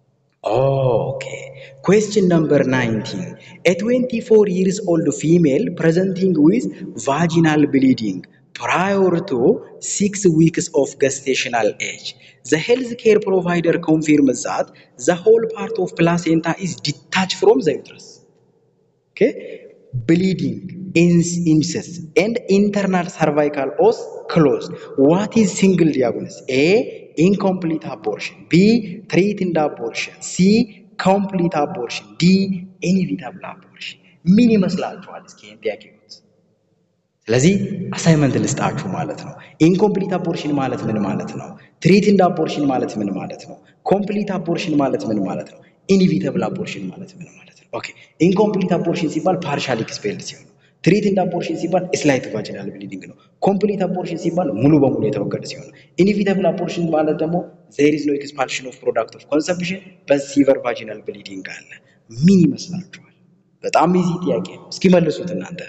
ኦኬ ኩዌስችን ነምበር 19 ኤ 24 years old female presenting with vaginal bleeding prior to six weeks of gestational age. The healthcare provider confirms that the whole part of placenta is detached from the uterus. Okay, bleeding, ins- incest, and internal cervical os closed. What is single diagnosis? A. Incomplete abortion. B. Threatened abortion. C. Complete abortion. D. Inevitable abortion. ምን ይመስላችኋል? እስኪ ይህን ጥያቄ ይዩት። ስለዚህ አሳይመንት ልስጣችሁ ማለት ነው። ኢንኮምፕሊት አቦርሽን ማለት ምን ማለት ነው? ትሪትንድ አቦርሽን ማለት ምን ማለት ነው? ኮምፕሊት አቦርሽን ማለት ምን ማለት ነው? ኢንቪተብል አቦርሽን ማለት ምን ማለት ነው? ኦኬ ኢንኮምፕሊት አቦርሽን ሲባል ፓርሻል ኤክስፔልድ ሲሆን ነው። ትሪትንድ አቦርሽን ሲባል ስላይት ቫጂናል ብሊዲንግ ነው። ኮምፕሊት አቦርሽን ሲባል ሙሉ በሙሉ የተወገደ ሲሆን ነው። ኢንቪተብል አቦርሽን ማለት ደግሞ ዜር ኢዝ ኖ ኤክስፓልሽን ኦፍ ፕሮዳክት ኦፍ ኮንሰምፕሽን በሲቨር ቫጂናል ብሊዲንግ አለ። ምን ይመስላችኋል? በጣም ኢዚ ጥያቄ ነው። እስኪ መልሱት እናንተ።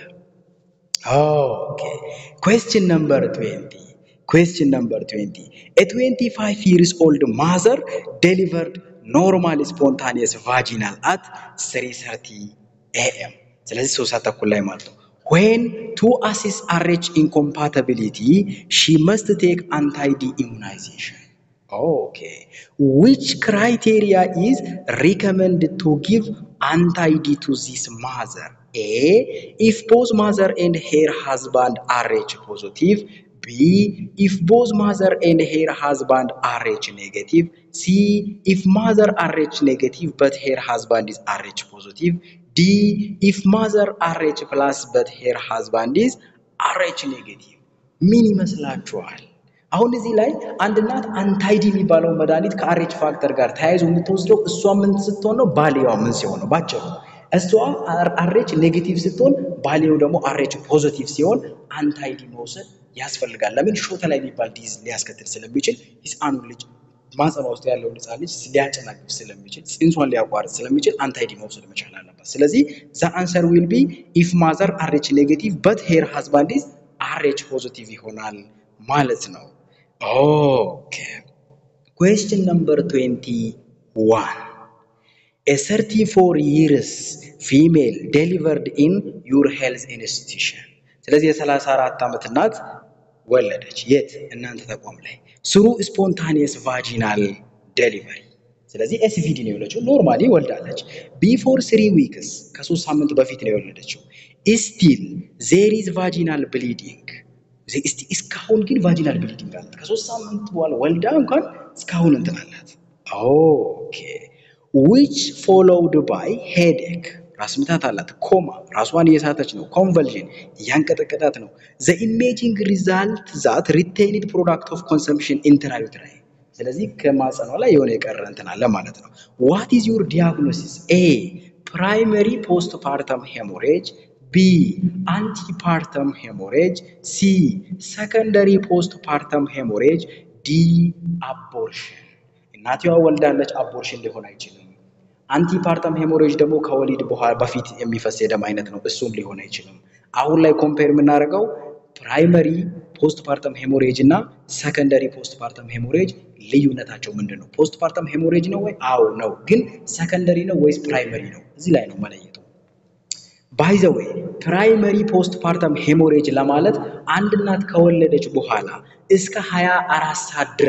Okay. Question number 20. Question number 20. A 25 years old mother delivered normal spontaneous vaginal at 3:30 a.m. ስለዚህ ሶስት ሰዓት ተኩል ላይ ማለት ነው። When to assess RH incompatibility, she must take anti-D immunization. Okay. Which criteria is recommended to give anti-D to this mother? A. If both mother and her husband are Rh positive. B. If both mother and her husband are Rh negative. C. If mother are Rh negative but her husband is Rh positive. D. If mother are Rh plus but her husband is Rh negative. ምን ይመስላችኋል? አሁን እዚህ ላይ አንድ እናት አንታይዲ የሚባለው መድኃኒት ከአሬች ፋክተር ጋር ተያይዞ የምትወስደው እሷ ምን ስትሆን ነው? ባልየዋ ምን ሲሆን ነው? ባጭሩ እሷ አሬች ኔጌቲቭ ስትሆን ባልየው ደግሞ አሬች ፖዚቲቭ ሲሆን አንታይዲ መውሰድ ያስፈልጋል። ለምን ሾተ ላይ የሚባል ዲዝ ሊያስከትል ስለሚችል ህፃኑን ልጅ ማህፀኗ ውስጥ ያለውን ህፃን ልጅ ሊያጨናግፍ ስለሚችል ጽንሷን ሊያቋርጥ ስለሚችል አንታይዲ መውሰድ መቻል አለባት። ስለዚህ ዘ አንሰር ዊል ቢ ኢፍ ማዘር አሬች ኔጌቲቭ በት ሄር ሃዝባንድ ኢዝ አሬች ፖዚቲቭ ይሆናል ማለት ነው። ኦኬ ኩዌስችን ነምበር 21 A 34 years female delivered in your health institution. ስለዚህ የ34 ዓመት እናት ወለደች። የት? እናንተ ተቋም ላይ ስሩ ስፖንታኒየስ ቫጂናል ዴሊቨሪ። ስለዚህ ኤስቪዲ ነው የወለደችው። ኖርማሊ ወልዳለች። ቢፎር ስሪ ዊክስ ከሶስት ሳምንት በፊት ነው የወለደችው። ስቲል ዜር ኢዝ ቫጂናል ብሊዲንግ እስካሁን ግን ቫጂናል ብሊዲንግ አላት። ከሶስት ሳምንት በኋላ ወልዳ እንኳን እስካሁን እንትን አላት። ኦኬ ዊች ፎሎውድ ባይ ሄዴክ ራስ ምታት አላት። ኮማ ራሷን እየሳተች ነው። ኮንቨልዥን እያንቀጠቀጣት ነው። ዘ ኢሜጂንግ ሪዛልት ዛት ሪቴይንድ ፕሮዳክት ኦፍ ኮንሰምፕሽን ኢንትራዩትራይ ስለዚህ ከማጸኗ ላይ የሆነ የቀረ እንትን አለ ማለት ነው። ዋት ኢዝ ዩር ዲያግኖሲስ? ኤ ፕራይመሪ ፖስት ፓርተም ሄሞሬጅ ቢ አንቲፓርተም ሄሞሬጅ ሲ ሰከንደሪ ፖስት ፓርተም ሄሞሬጅ ዲ አቦርሽን እናትዋ ወልዳለች፣ አቦርሽን ሊሆን አይችልም። አንቲፓርተም ሄሞሬጅ ደግሞ ከወሊድ በኋላ በፊት የሚፈስ የደም አይነት ነው፣ እሱም ሊሆን አይችልም። አሁን ላይ ኮምፔር የምናደርገው ፕራይመሪ ፖስት ፓርተም ሄሞሬጅ እና ሰከንደሪ ፖስት ፓርተም ሄሞሬጅ ልዩነታቸው ምንድን ነው? ፖስት ፓርተም ሄሞሬጅ ነው ወይ? አዎ ነው። ግን ሰከንደሪ ነው ወይስ ፕራይመሪ ነው? እዚህ ላይ ነው መለየቱ። ባይ ዘ ዌይ ፕራይመሪ ፖስት ፓርተም ሄሞሬጅ ለማለት አንድ እናት ከወለደች በኋላ እስከ 24 ሰዓት ድረስ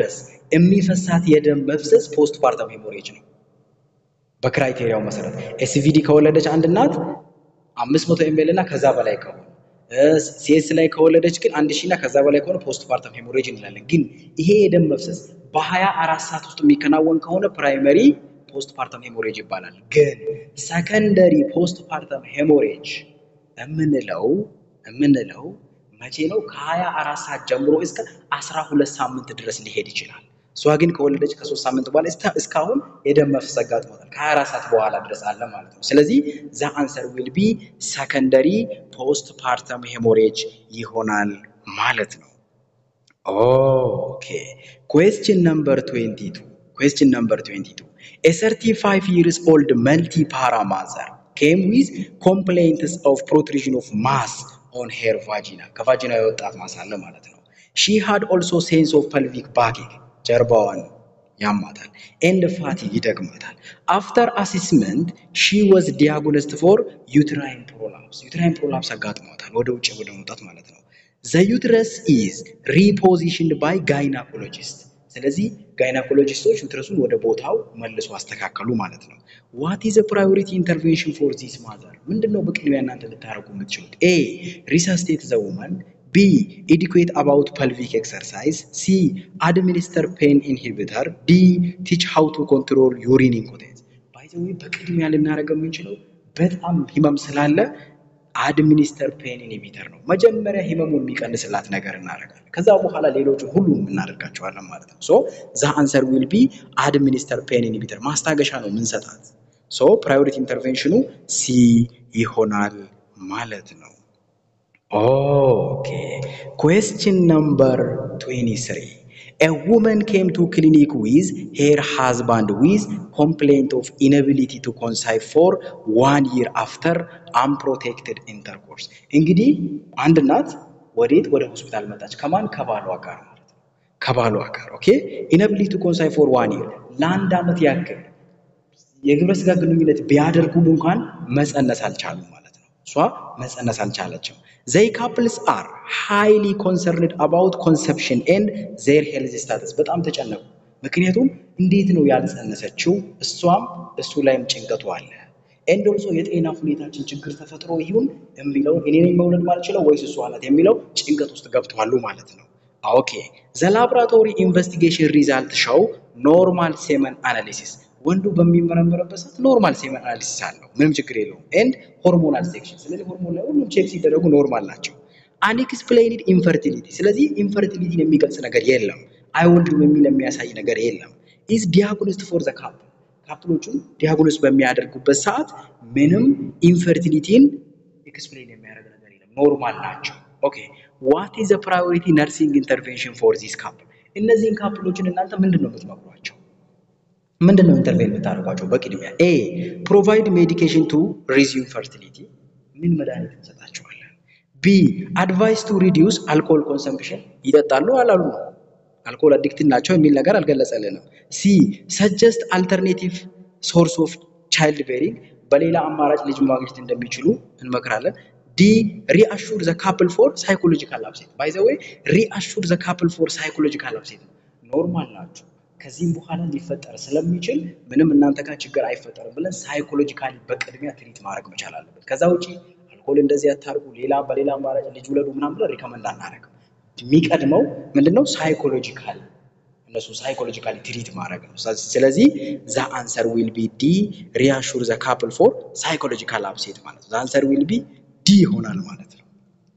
የሚፈሳት የደም መፍሰስ ፖስት ፓርተም ሄሞሬጅ ነው። በክራይቴሪያው መሰረት ኤስቪዲ ከወለደች አንድ እናት 500 ኤምኤል እና ከዛ በላይ ከሆነ ሲኤስ ላይ ከወለደች ግን አንድ ሺህ እና ከዛ በላይ ከሆነ ፖስት ፓርተም ሄሞሬጅ እንላለን። ግን ይሄ የደም መፍሰስ በሀያ አራት ሰዓት ውስጥ የሚከናወን ከሆነ ፕራይመሪ ፖስት ፓርተም ሄሞሬጅ ይባላል። ግን ሰከንደሪ ፖስት ፓርተም ሄሞሬጅ የምንለው የምንለው መቼ ነው? ከሀያ አራት ሰዓት ጀምሮ እስከ አስራ ሁለት ሳምንት ድረስ ሊሄድ ይችላል። እሷ ግን ከወለደች ከሶስት ሳምንት በኋላ እስካሁን የደም መፍሰስ አጋጥሞታል። ከሀያ አራት ሰዓት በኋላ ድረስ አለ ማለት ነው። ስለዚህ ዛ አንሰር ዊል ቢ ሰከንደሪ ፖስት ፓርተም ሄሞሬጅ ይሆናል ማለት ነው። ኦኬ ኩዌስችን ነምበር 22 ኩዌስችን ነምበር 22 A 35 years old multi-para mother came with complaints of protrusion of mass on her vagina. ከቫጂና የወጣት ማስ አለ ማለት ነው። She had also sense of pelvic backache ጀርባዋን ያማታል ኤንድ ፋቲግ ይደግማታል። አፍተር አሲስመንት ሺ ወዝ ዲያግኖስድ ፎር ዩትራይን ፕሮላፕስ ዩትራይን ፕሮላፕስ አጋጥሟታል ወደ ውጭ ወደ መውጣት ማለት ነው። ዘ ዩትረስ ኢዝ ሪፖዚሽንድ ባይ ጋይናኮሎጂስት ስለዚህ ጋይናኮሎጂስቶች ዩትረሱን ወደ ቦታው መልሶ አስተካከሉ ማለት ነው። ዋት ኢዝ ፕራዮሪቲ ኢንተርቬንሽን ፎር ዚስ ማዘር ምንድነው በቅድሚያ እናንተ ልታደርጉ የምትችሉት? ኤ ሪሰስቴት ዘ ውመን ቢ ኤዱኬት አባውት ፐልቪክ ኤክሰርሳይዝ ሲ አድሚኒስተር ፔን ኢንሂቢተር ዲ ቲች ሃው ቱ ኮንትሮል ዩሪን ኢንኮቴንስ ባይ ዘ ዌይ በቅድሚያ ልናደርገው የምንችለው በጣም ህመም ስላለ አድሚኒስተር ፔን ኢንሂቢተር ነው። መጀመሪያ ህመሙን የሚቀንስላት ነገር እናደርጋለን። ከዛ በኋላ ሌሎቹን ሁሉንም እናደርጋቸዋለን ማለት ነው። ሶ ዛ አንሰር ዊል ቢ አድሚኒስተር ፔን ኢንሂቢተር ማስታገሻ ነው ምንሰጣት። ሶ ፕራዮሪቲ ኢንተርቬንሽኑ ሲ ይሆናል ማለት ነው። ኦኬ ኩዌስችን ነምበር 23 A woman came to clinic with her husband with complaint of inability to conceive for one year after unprotected intercourse. እንግዲህ አንድ እናት ወዴት ወደ ሆስፒታል መጣች? ከማን ከባሏ ጋር ማለት ነው። ከባሏ ጋር ኦኬ። ኢነቢሊቲ ቱ ኮንሳይቭ ፎር ዋን ይር ለአንድ ዓመት ያክል የግብረ ስጋ ግንኙነት ቢያደርጉም እንኳን መፀነስ አልቻሉም ማለት ነው። እሷ መፀነስ አልቻለችም። ዘይ ካፕልስ አር ሃይሊ ኮንሰርንድ አባውት ኮንሰፕሽን ኤንድ ዜር ሄልዝ ስታተስ በጣም ተጨነቁ። ምክንያቱም እንዴት ነው ያልጸነሰችው? እሷም እሱ ላይም ጭንቀቱ አለ። ኤንድ ኦልሶ የጤና ሁኔታችን ችግር ተፈጥሮ ይሁን የሚለውን እኔ ነኝ መውለድ ማልችለው ወይስ እሷ ናት የሚለው ጭንቀት ውስጥ ገብተዋሉ ማለት ነው። ኦኬ ዘ ላብራቶሪ ኢንቨስቲጌሽን ሪዛልት ሾው ኖርማል ሴመን አናሊሲስ ወንዱ በሚመረመርበት ሰዓት ኖርማል ሴመን አናሊሲስ አለው፣ ምንም ችግር የለውም። ኤንድ ሆርሞናል ሴክሽን፣ ስለዚህ ሆርሞን ላይ ሁሉም ቼክ ሲደረጉ ኖርማል ናቸው። አንኤክስፕሌይንድ ኢንፈርቲሊቲ፣ ስለዚህ ኢንፈርቲሊቲን የሚገልጽ ነገር የለም፣ አይወልድም የሚል የሚያሳይ ነገር የለም። ኢዝ ዲያግኖስድ ፎር ዘ ካፕል፣ ካፕሎቹን ዲያግኖስ በሚያደርጉበት ሰዓት ምንም ኢንፈርቲሊቲን ኤክስፕሌን የሚያደርግ ነገር የለም፣ ኖርማል ናቸው። ኦኬ ዋት ኢዝ ዘ ፕራዮሪቲ ነርሲንግ ኢንተርቬንሽን ፎር ዚስ ካፕል፣ እነዚህን ካፕሎችን እናንተ ምንድን ነው የምትመክሯቸው? ምንድን ነው ኢንተርቬን የምታደርጓቸው? በቅድሚያ ኤ ፕሮቫይድ ሜዲኬሽን ቱ ሪዚዩም ፈርቲሊቲ፣ ምን መድኃኒት እንሰጣቸዋለን? ቢ አድቫይስ ቱ ሪዲዩስ አልኮል ኮንሰምፕሽን፣ ይጠጣሉ አላሉ ነው አልኮል አዲክት ናቸው የሚል ነገር አልገለጸልንም። ሲ ሰጀስት አልተርኔቲቭ ሶርስ ኦፍ ቻይልድ ቤሪንግ፣ በሌላ አማራጭ ልጅ ማግኘት እንደሚችሉ እንመክራለን። ዲ ሪአሹር ዘ ካፕል ፎር ሳይኮሎጂካል አፕሴት፣ ባይ ዘ ዌይ ሪአሹር ዘ ካፕል ፎር ሳይኮሎጂካል አፕሴት ነው። ኖርማል ናቸው ከዚህም በኋላ ሊፈጠር ስለሚችል ምንም እናንተ ጋር ችግር አይፈጠርም ብለን ሳይኮሎጂካሊ በቅድሚያ ትሪት ማድረግ መቻል አለበት። ከዛ ውጪ አልኮል እንደዚህ አታርጉ፣ ሌላ በሌላ አማራጭ ልጅ ውለዱ ምናምን ብለን ሪከመንድ አናደርግም። የሚቀድመው ምንድነው? ሳይኮሎጂካል እነሱ ሳይኮሎጂካሊ ትሪት ማድረግ ነው። ስለዚህ ዛ አንሰር ዊል ቢ ዲ ሪአሹር ዘ ካፕል ፎር ሳይኮሎጂካል አፕሴት ማለት ነው። ዛ አንሰር ዊል ቢ ዲ ይሆናል ማለት ነው።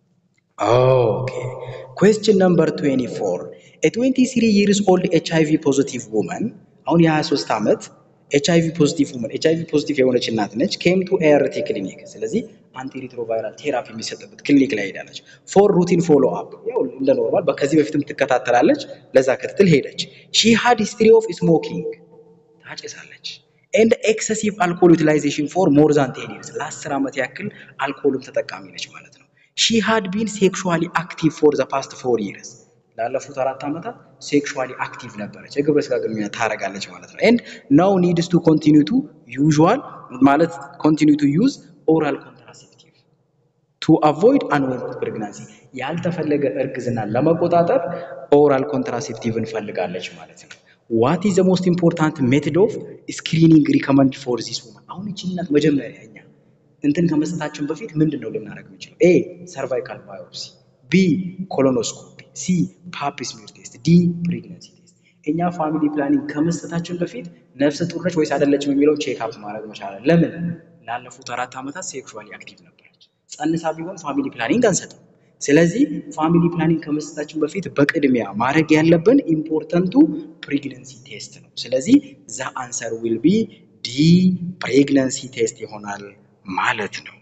ኦኬ ኩዌስችን ነምበር 24 ኤ 23 ይርስ ኦልድ ኤች አይ ቪ ፖዚቲቭ ውመን አሁን የ23 ዓመት ኤች አይ ቪ ፖዚቲቭ ውመን ኤች አይ ቪ ፖዚቲቭ የሆነች እናት ነች። ኬም ቱ ኤአርቲ ክሊኒክ ስለዚህ አንቲሪትሮቫይራል ቴራፒ የሚሰጥበት ክሊኒክ ላይ ሄዳለች። ፎር ሩቲን ፎሎ አፕ ያው እንደ ኖርማል ከዚህ በፊትም ትከታተላለች። ለዛ ክትትል ሄደች። ሺ ሃድ ሂስትሪ ኦፍ ስሞኪንግ ታጨሳለች። ኤንድ ኤክሰሲቭ አልኮል ዩቲላይዜሽን ፎር ሞር ዛን ቴን ይርስ ለአስር ዓመት ያክል አልኮልም ተጠቃሚ ነች ማለት ነው። ሺ ሃድ ቢን ሴክሹዋሊ አክቲቭ ፎር ዘ ፓስት ፎር ይርስ ላለፉት አራት ዓመታት ሴክሹዋሊ አክቲቭ ነበረች። የግብረ ስጋ ግንኙነት ታደርጋለች ማለት ነው። ኤንድ ናው ኒድስ ቱ ኮንቲኒው ቱ ዩዥዋል ማለት ኮንቲኒው ቱ ዩዝ ኦራል ኮንትራሴፕቲቭ ቱ አቮይድ አንወንትድ ፕሬግናንሲ ያልተፈለገ እርግዝናን ለመቆጣጠር ኦራል ኮንትራሴፕቲቭ እንፈልጋለች ማለት ነው። ዋት ኢዝ ዘ ሞስት ኢምፖርታንት ሜትድ ኦፍ ስክሪኒንግ ሪከመንድ ፎር ዚስ ውመን። አሁን ይቺ እናት መጀመሪያ እኛ እንትን ከመስጠታችን በፊት ምንድን ነው ልናደርግ የምንችለው? ኤ ሰርቫይካል ባዮፕሲ፣ ቢ ኮሎኖስኮፒ፣ ሲ ፓፕ ስሚር ቴስት፣ ዲ ፕሬግነንሲ ቴስት። እኛ ፋሚሊ ፕላኒንግ ከመስጠታችን በፊት ነፍሰ ጡር ነች ወይስ አይደለችም የሚለው ቼክ አፕ ማድረግ መቻላል። ለምን? ላለፉት አራት ዓመታት ሴክሹዋሊ አክቲቭ ነበረች። ጸንሳ ቢሆን ፋሚሊ ፕላኒንግ አንሰጥም። ስለዚህ ፋሚሊ ፕላኒንግ ከመስጠታችን በፊት በቅድሚያ ማድረግ ያለብን ኢምፖርተንቱ ፕሬግነንሲ ቴስት ነው። ስለዚህ ዘ አንሰር ዊል ቢ ዲ ፕሬግነንሲ ቴስት ይሆናል ማለት ነው።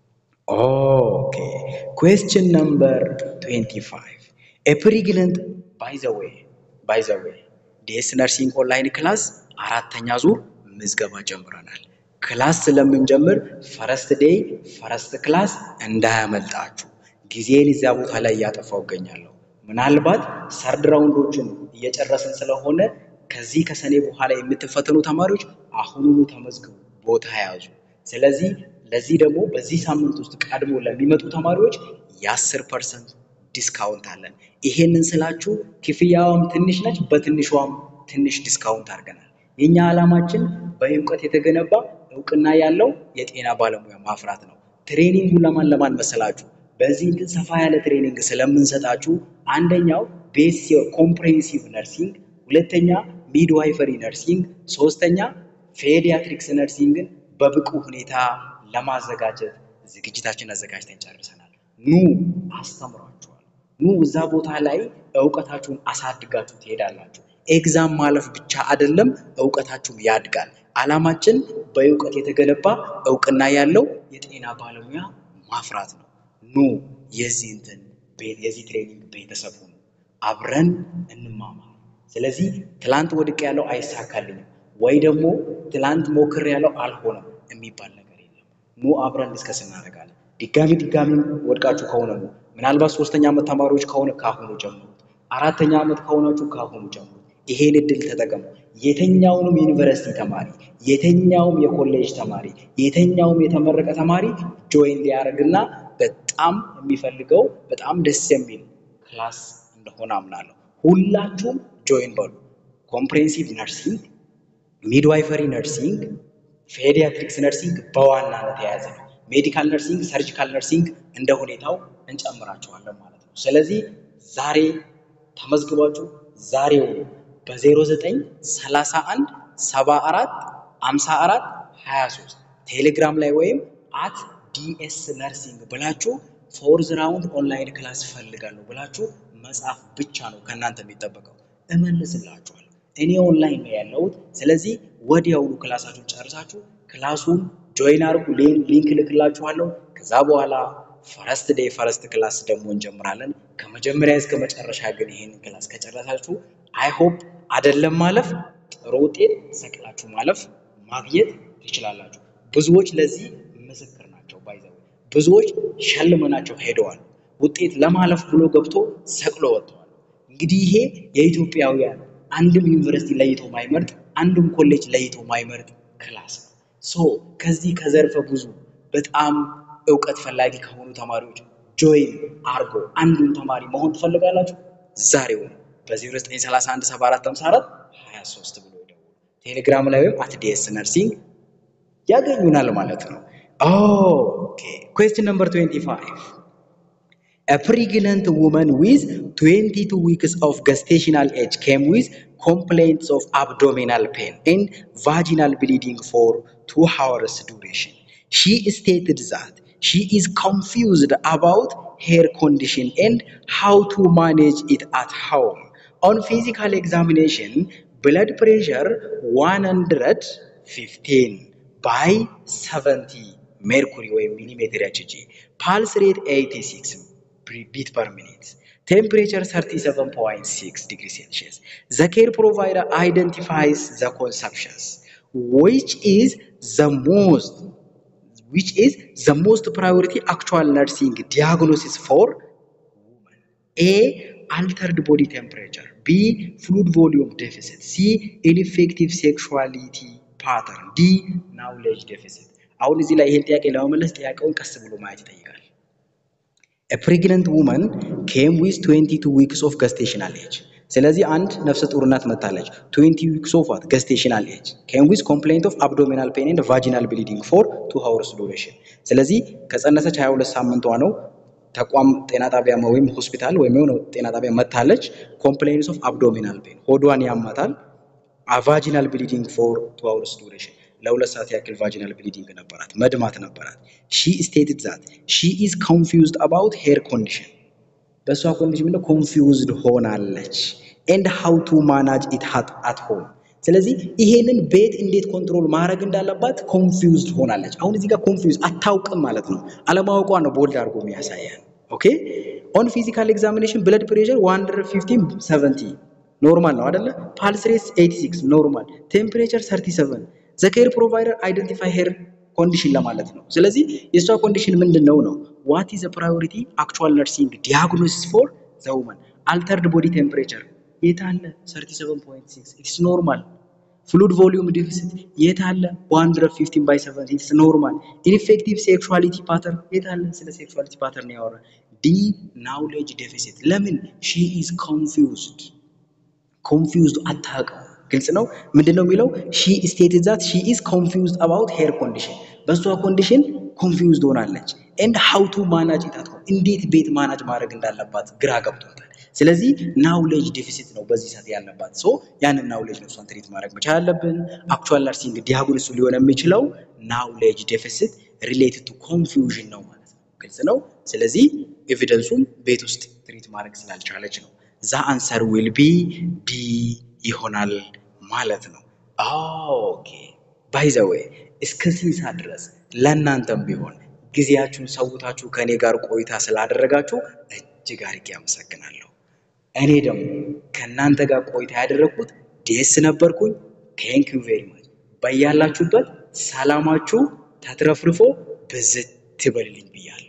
ኦኬ ኩዌስችን ነምበር 25 ኤ ፕሬግነንት ባይ ዘ ዌይ ባይ ዘ ዌይ ዲኤስ ነርሲንግ ኦንላይን ክላስ አራተኛ ዙር ምዝገባ ጀምረናል። ክላስ ስለምንጀምር ፈረስት ዴይ ፈረስት ክላስ እንዳያመልጣችሁ። ጊዜን እዚያ ቦታ ላይ እያጠፋው እገኛለሁ። ምናልባት ሰርድ ራውንዶችን እየጨረስን ስለሆነ ከዚህ ከሰኔ በኋላ የምትፈተኑ ተማሪዎች አሁኑኑ ተመዝግቡ፣ ቦታ ያዙ። ስለዚህ ለዚህ ደግሞ በዚህ ሳምንት ውስጥ ቀድሞ ለሚመጡ ተማሪዎች የአስር ፐርሰንት ዲስካውንት አለን። ይሄንን ስላችሁ ክፍያዋም ትንሽ ነች፣ በትንሿም ትንሽ ዲስካውንት አድርገናል። የእኛ ዓላማችን በእውቀት የተገነባ እውቅና ያለው የጤና ባለሙያ ማፍራት ነው። ትሬኒንጉ ለማን ለማን መሰላችሁ? በዚህ እንትን ሰፋ ያለ ትሬኒንግ ስለምንሰጣችሁ አንደኛው ቤስ ኮምፕሬሄንሲቭ ነርሲንግ፣ ሁለተኛ ሚድዋይፈሪ ነርሲንግ፣ ሶስተኛ ፔዲያትሪክስ ነርሲንግን በብቁ ሁኔታ ለማዘጋጀት ዝግጅታችን አዘጋጅተን ጨርሰናል። ኑ አስተምሯችኋል። ኑ እዛ ቦታ ላይ እውቀታችሁን አሳድጋችሁ ትሄዳላችሁ። ኤግዛም ማለፍ ብቻ አይደለም፣ እውቀታችሁም ያድጋል። ዓላማችን በእውቀት የተገነባ እውቅና ያለው የጤና ባለሙያ ማፍራት ነው። ኑ የዚህ እንትን የዚህ ትሬኒንግ ቤተሰብ ሁኑ፣ አብረን እንማማር። ስለዚህ ትላንት ወድቅ ያለው አይሳካልኝም ወይ ደግሞ ትላንት ሞክር ያለው አልሆነም የሚባል ነገር የለም። ኑ አብረን ዲስከስ እናደርጋለን። ድጋሚ ድጋሚ ወድቃችሁ ከሆነ ነው ምናልባት ሶስተኛ ዓመት ተማሪዎች ከሆነ ካሁኑ ጀምሩት። አራተኛ ዓመት ከሆናችሁ ካሁኑ ጀምሩት። ይሄን እድል ተጠቀሙ። የተኛውንም ዩኒቨርሲቲ ተማሪ፣ የተኛውም የኮሌጅ ተማሪ፣ የተኛውም የተመረቀ ተማሪ ጆይን ሊያደርግና በጣም የሚፈልገው በጣም ደስ የሚል ክላስ እንደሆነ አምናለሁ። ሁላችሁም ጆይን በሉ። ኮምፕሬሄንሲቭ ነርሲንግ፣ ሚድዋይፈሪ ነርሲንግ፣ ፔዲያትሪክስ ነርሲንግ በዋናነት የያዘ ነው። ሜዲካል ነርሲንግ፣ ሰርጂካል ነርሲንግ እንደ ሁኔታው እንጨምራቸዋለን ማለት ነው። ስለዚህ ዛሬ ተመዝግባችሁ ዛሬው በ0931 74 54 23 ቴሌግራም ላይ ወይም አት ዲኤስ ነርሲንግ ብላችሁ ፎርዝ ራውንድ ኦንላይን ክላስ ፈልጋለሁ ብላችሁ መጻፍ ብቻ ነው ከእናንተ የሚጠበቀው። እመልስላችኋለሁ። እኔ ኦንላይን ነው ያለሁት። ስለዚህ ወዲያውኑ ክላሳችሁን ጨርሳችሁ ክላሱን ጆይን አድርጉ። ሊንክ ልክላችኋለሁ። ከዛ በኋላ ፈረስት ዴይ ፈረስት ክላስ ደግሞ እንጀምራለን። ከመጀመሪያ እስከ መጨረሻ ግን ይህንን ክላስ ከጨረሳችሁ አይ ሆፕ አይደለም ማለፍ ጥሩ ውጤት ሰቅላችሁ ማለፍ ማግኘት ትችላላችሁ። ብዙዎች ለዚህ ምስክር ናቸው። ባይዘው ብዙዎች ሸልመናቸው ሄደዋል። ውጤት ለማለፍ ብሎ ገብቶ ሰቅሎ ወጥተዋል። እንግዲህ ይሄ የኢትዮጵያውያን አንድም ዩኒቨርሲቲ ለይቶ ማይመርጥ አንድም ኮሌጅ ለይቶ ማይመርጥ ክላስ ነው። ሶ ከዚህ ከዘርፈ ብዙ በጣም እውቀት ፈላጊ ከሆኑ ተማሪዎች ጆይን አርጎ አንዱን ተማሪ መሆን ትፈልጋላችሁ? ዛሬው ነው በ0931 7454 23 ብሎ ይደውሉ። ቴሌግራም ላይ ወይም አት ዲኤስ ነርሲንግ ያገኙናል ማለት ነው። ኦኬ ኩዌስችን ነምበር 25 A pregnant woman with 22 weeks of gestational age came with complaints of abdominal pain and vaginal bleeding for two hours duration. She stated that she is confused about her condition and how to manage it at home. On physical examination, blood pressure 115 by 70 mercury or millimeter Hg, pulse rate 86 beat per minute, temperature 37.6 degrees Celsius. The care provider identifies the consumptions, which is the most which is the most priority actual nursing diagnosis for women. A. Altered body temperature. B. Fluid volume deficit. C. Ineffective sexuality pattern. D. Knowledge deficit. አሁን እዚህ ላይ ይሄን ጥያቄ ለመመለስ ጥያቄውን ቀስ ብሎ ማየት ይጠይቃል። ፕሬግነንት ውመን ኬም ዊዝ 22 ዊክስ ኦፍ ገስቴሽናል ኤጅ። ስለዚህ አንድ ነፍሰ ጡር እናት መታለች 20 ዊክስ ኦፍ ዋት ገስቴሽናል ኤጅ ኬም ዊዝ ኮምፕሌንት ኦፍ አብዶሚናል ፔን ኤንድ ቫጂናል ብሊዲንግ ፎር 2 ሃወርስ ዱሬሽን። ስለዚህ ከጸነሰች 22 ሳምንቷ ነው ተቋም ጤና ጣቢያ ወይም ሆስፒታል ወይም የሆነ ጤና ጣቢያ መታለች። ኮምፕሌንስ ኦፍ አብዶሚናል ፔን ሆዷን ያማታል። ቫጂናል ብሊዲንግ ፎር ቱ አወርስ ዱሬሽን ለሁለት ሰዓት ያክል ቫጂናል ብሊዲንግ ነበራት፣ መድማት ነበራት። ሺ ስቴትድ ዛት ሺ ኢዝ ኮንፊውዝድ አባውት ሄር ኮንዲሽን በእሷ ኮንዲሽን ምንድነው ኮንፊውዝድ ሆናለች። ኤንድ ሃው ቱ ማናጅ ኢት አት ሆም ስለዚህ ይሄንን ቤት እንዴት ኮንትሮል ማድረግ እንዳለባት ኮንፊውዝድ ሆናለች። አሁን እዚህ ጋር ኮንፊውዝ አታውቅም ማለት ነው። አለማወቋ ነው ቦልድ አድርጎ የሚያሳያል። ኦኬ ኦን ፊዚካል ኤግዛሚኔሽን ብለድ ፕሬሸር 115 70 ኖርማል ነው አይደለ? ፓልስ ሬት 86 ኖርማል፣ ቴምፕሬቸር 37 ዘ ኬር ፕሮቫይደር አይደንቲፋይ ሄር ኮንዲሽን ለማለት ነው። ስለዚህ የእሷ ኮንዲሽን ምንድን ነው ነው ዋት ኢዝ ፕራዮሪቲ አክቹዋል ነርሲንግ ዲያግኖሲስ ፎር ዘ ውመን አልተርድ ቦዲ ቴምፕሬቸር የት አለ 37.6 ኢትስ ኖርማል ፍሉድ ቮሊዩም ዲፊሲት የት አለ 115 ባይ 70 ኢትስ ኖርማል ኢንፌክቲቭ ሴክሹዋሊቲ ፓተርን የት አለ ስለ ሴክሹዋሊቲ ፓተርን ያወራ ዲ ናውሌጅ ዴፊሲት ለምን ሺ ኢዝ ኮንፊውዝድ ኮንፊውዝድ አታውቅም ግልጽ ነው ምንድን ነው የሚለው ሺ ስቴትድ ዛት ሺ ኢዝ ኮንፊውዝድ አባውት ሄር ኮንዲሽን በእሷ ኮንዲሽን ኮንፊውዝድ ሆናለች ኤንድ ሃው ቱ ማናጅ ኢታት እንዴት ቤት ማናጅ ማድረግ እንዳለባት ግራ ገብቶታል ስለዚህ ናውሌጅ ዴፊሲት ነው በዚህ ሰዓት ያለባት ሶ ያንን ናውሌጅ ነው እሷን ትሪት ማድረግ መቻል አለብን አክቹዋል ነርሲንግ ዲያግኖሱ ሊሆን የሚችለው ናውሌጅ ዴፊሲት ሪሌትድ ቱ ኮንፊውዥን ነው ማለት ነው ግልጽ ነው ስለዚህ ኤቪደንሱም ቤት ውስጥ ትሪት ማድረግ ስላልቻለች ነው ዛ አንሰር ዊል ቢ ዲ ይሆናል ማለት ነው ኦኬ ባይ ዘ ዌይ እስከዚህ ሰዓት ድረስ ለእናንተም ቢሆን ጊዜያችሁን ሰውታችሁ ከእኔ ጋር ቆይታ ስላደረጋችሁ እጅግ አድርጌ አመሰግናለሁ። እኔ ደግሞ ከእናንተ ጋር ቆይታ ያደረግኩት ዴስ ነበርኩኝ። ቴንክ ዩ ቬሪ ማች። በያላችሁበት ሰላማችሁ ተትረፍርፎ ብዝት ትበልልኝ ብያለሁ።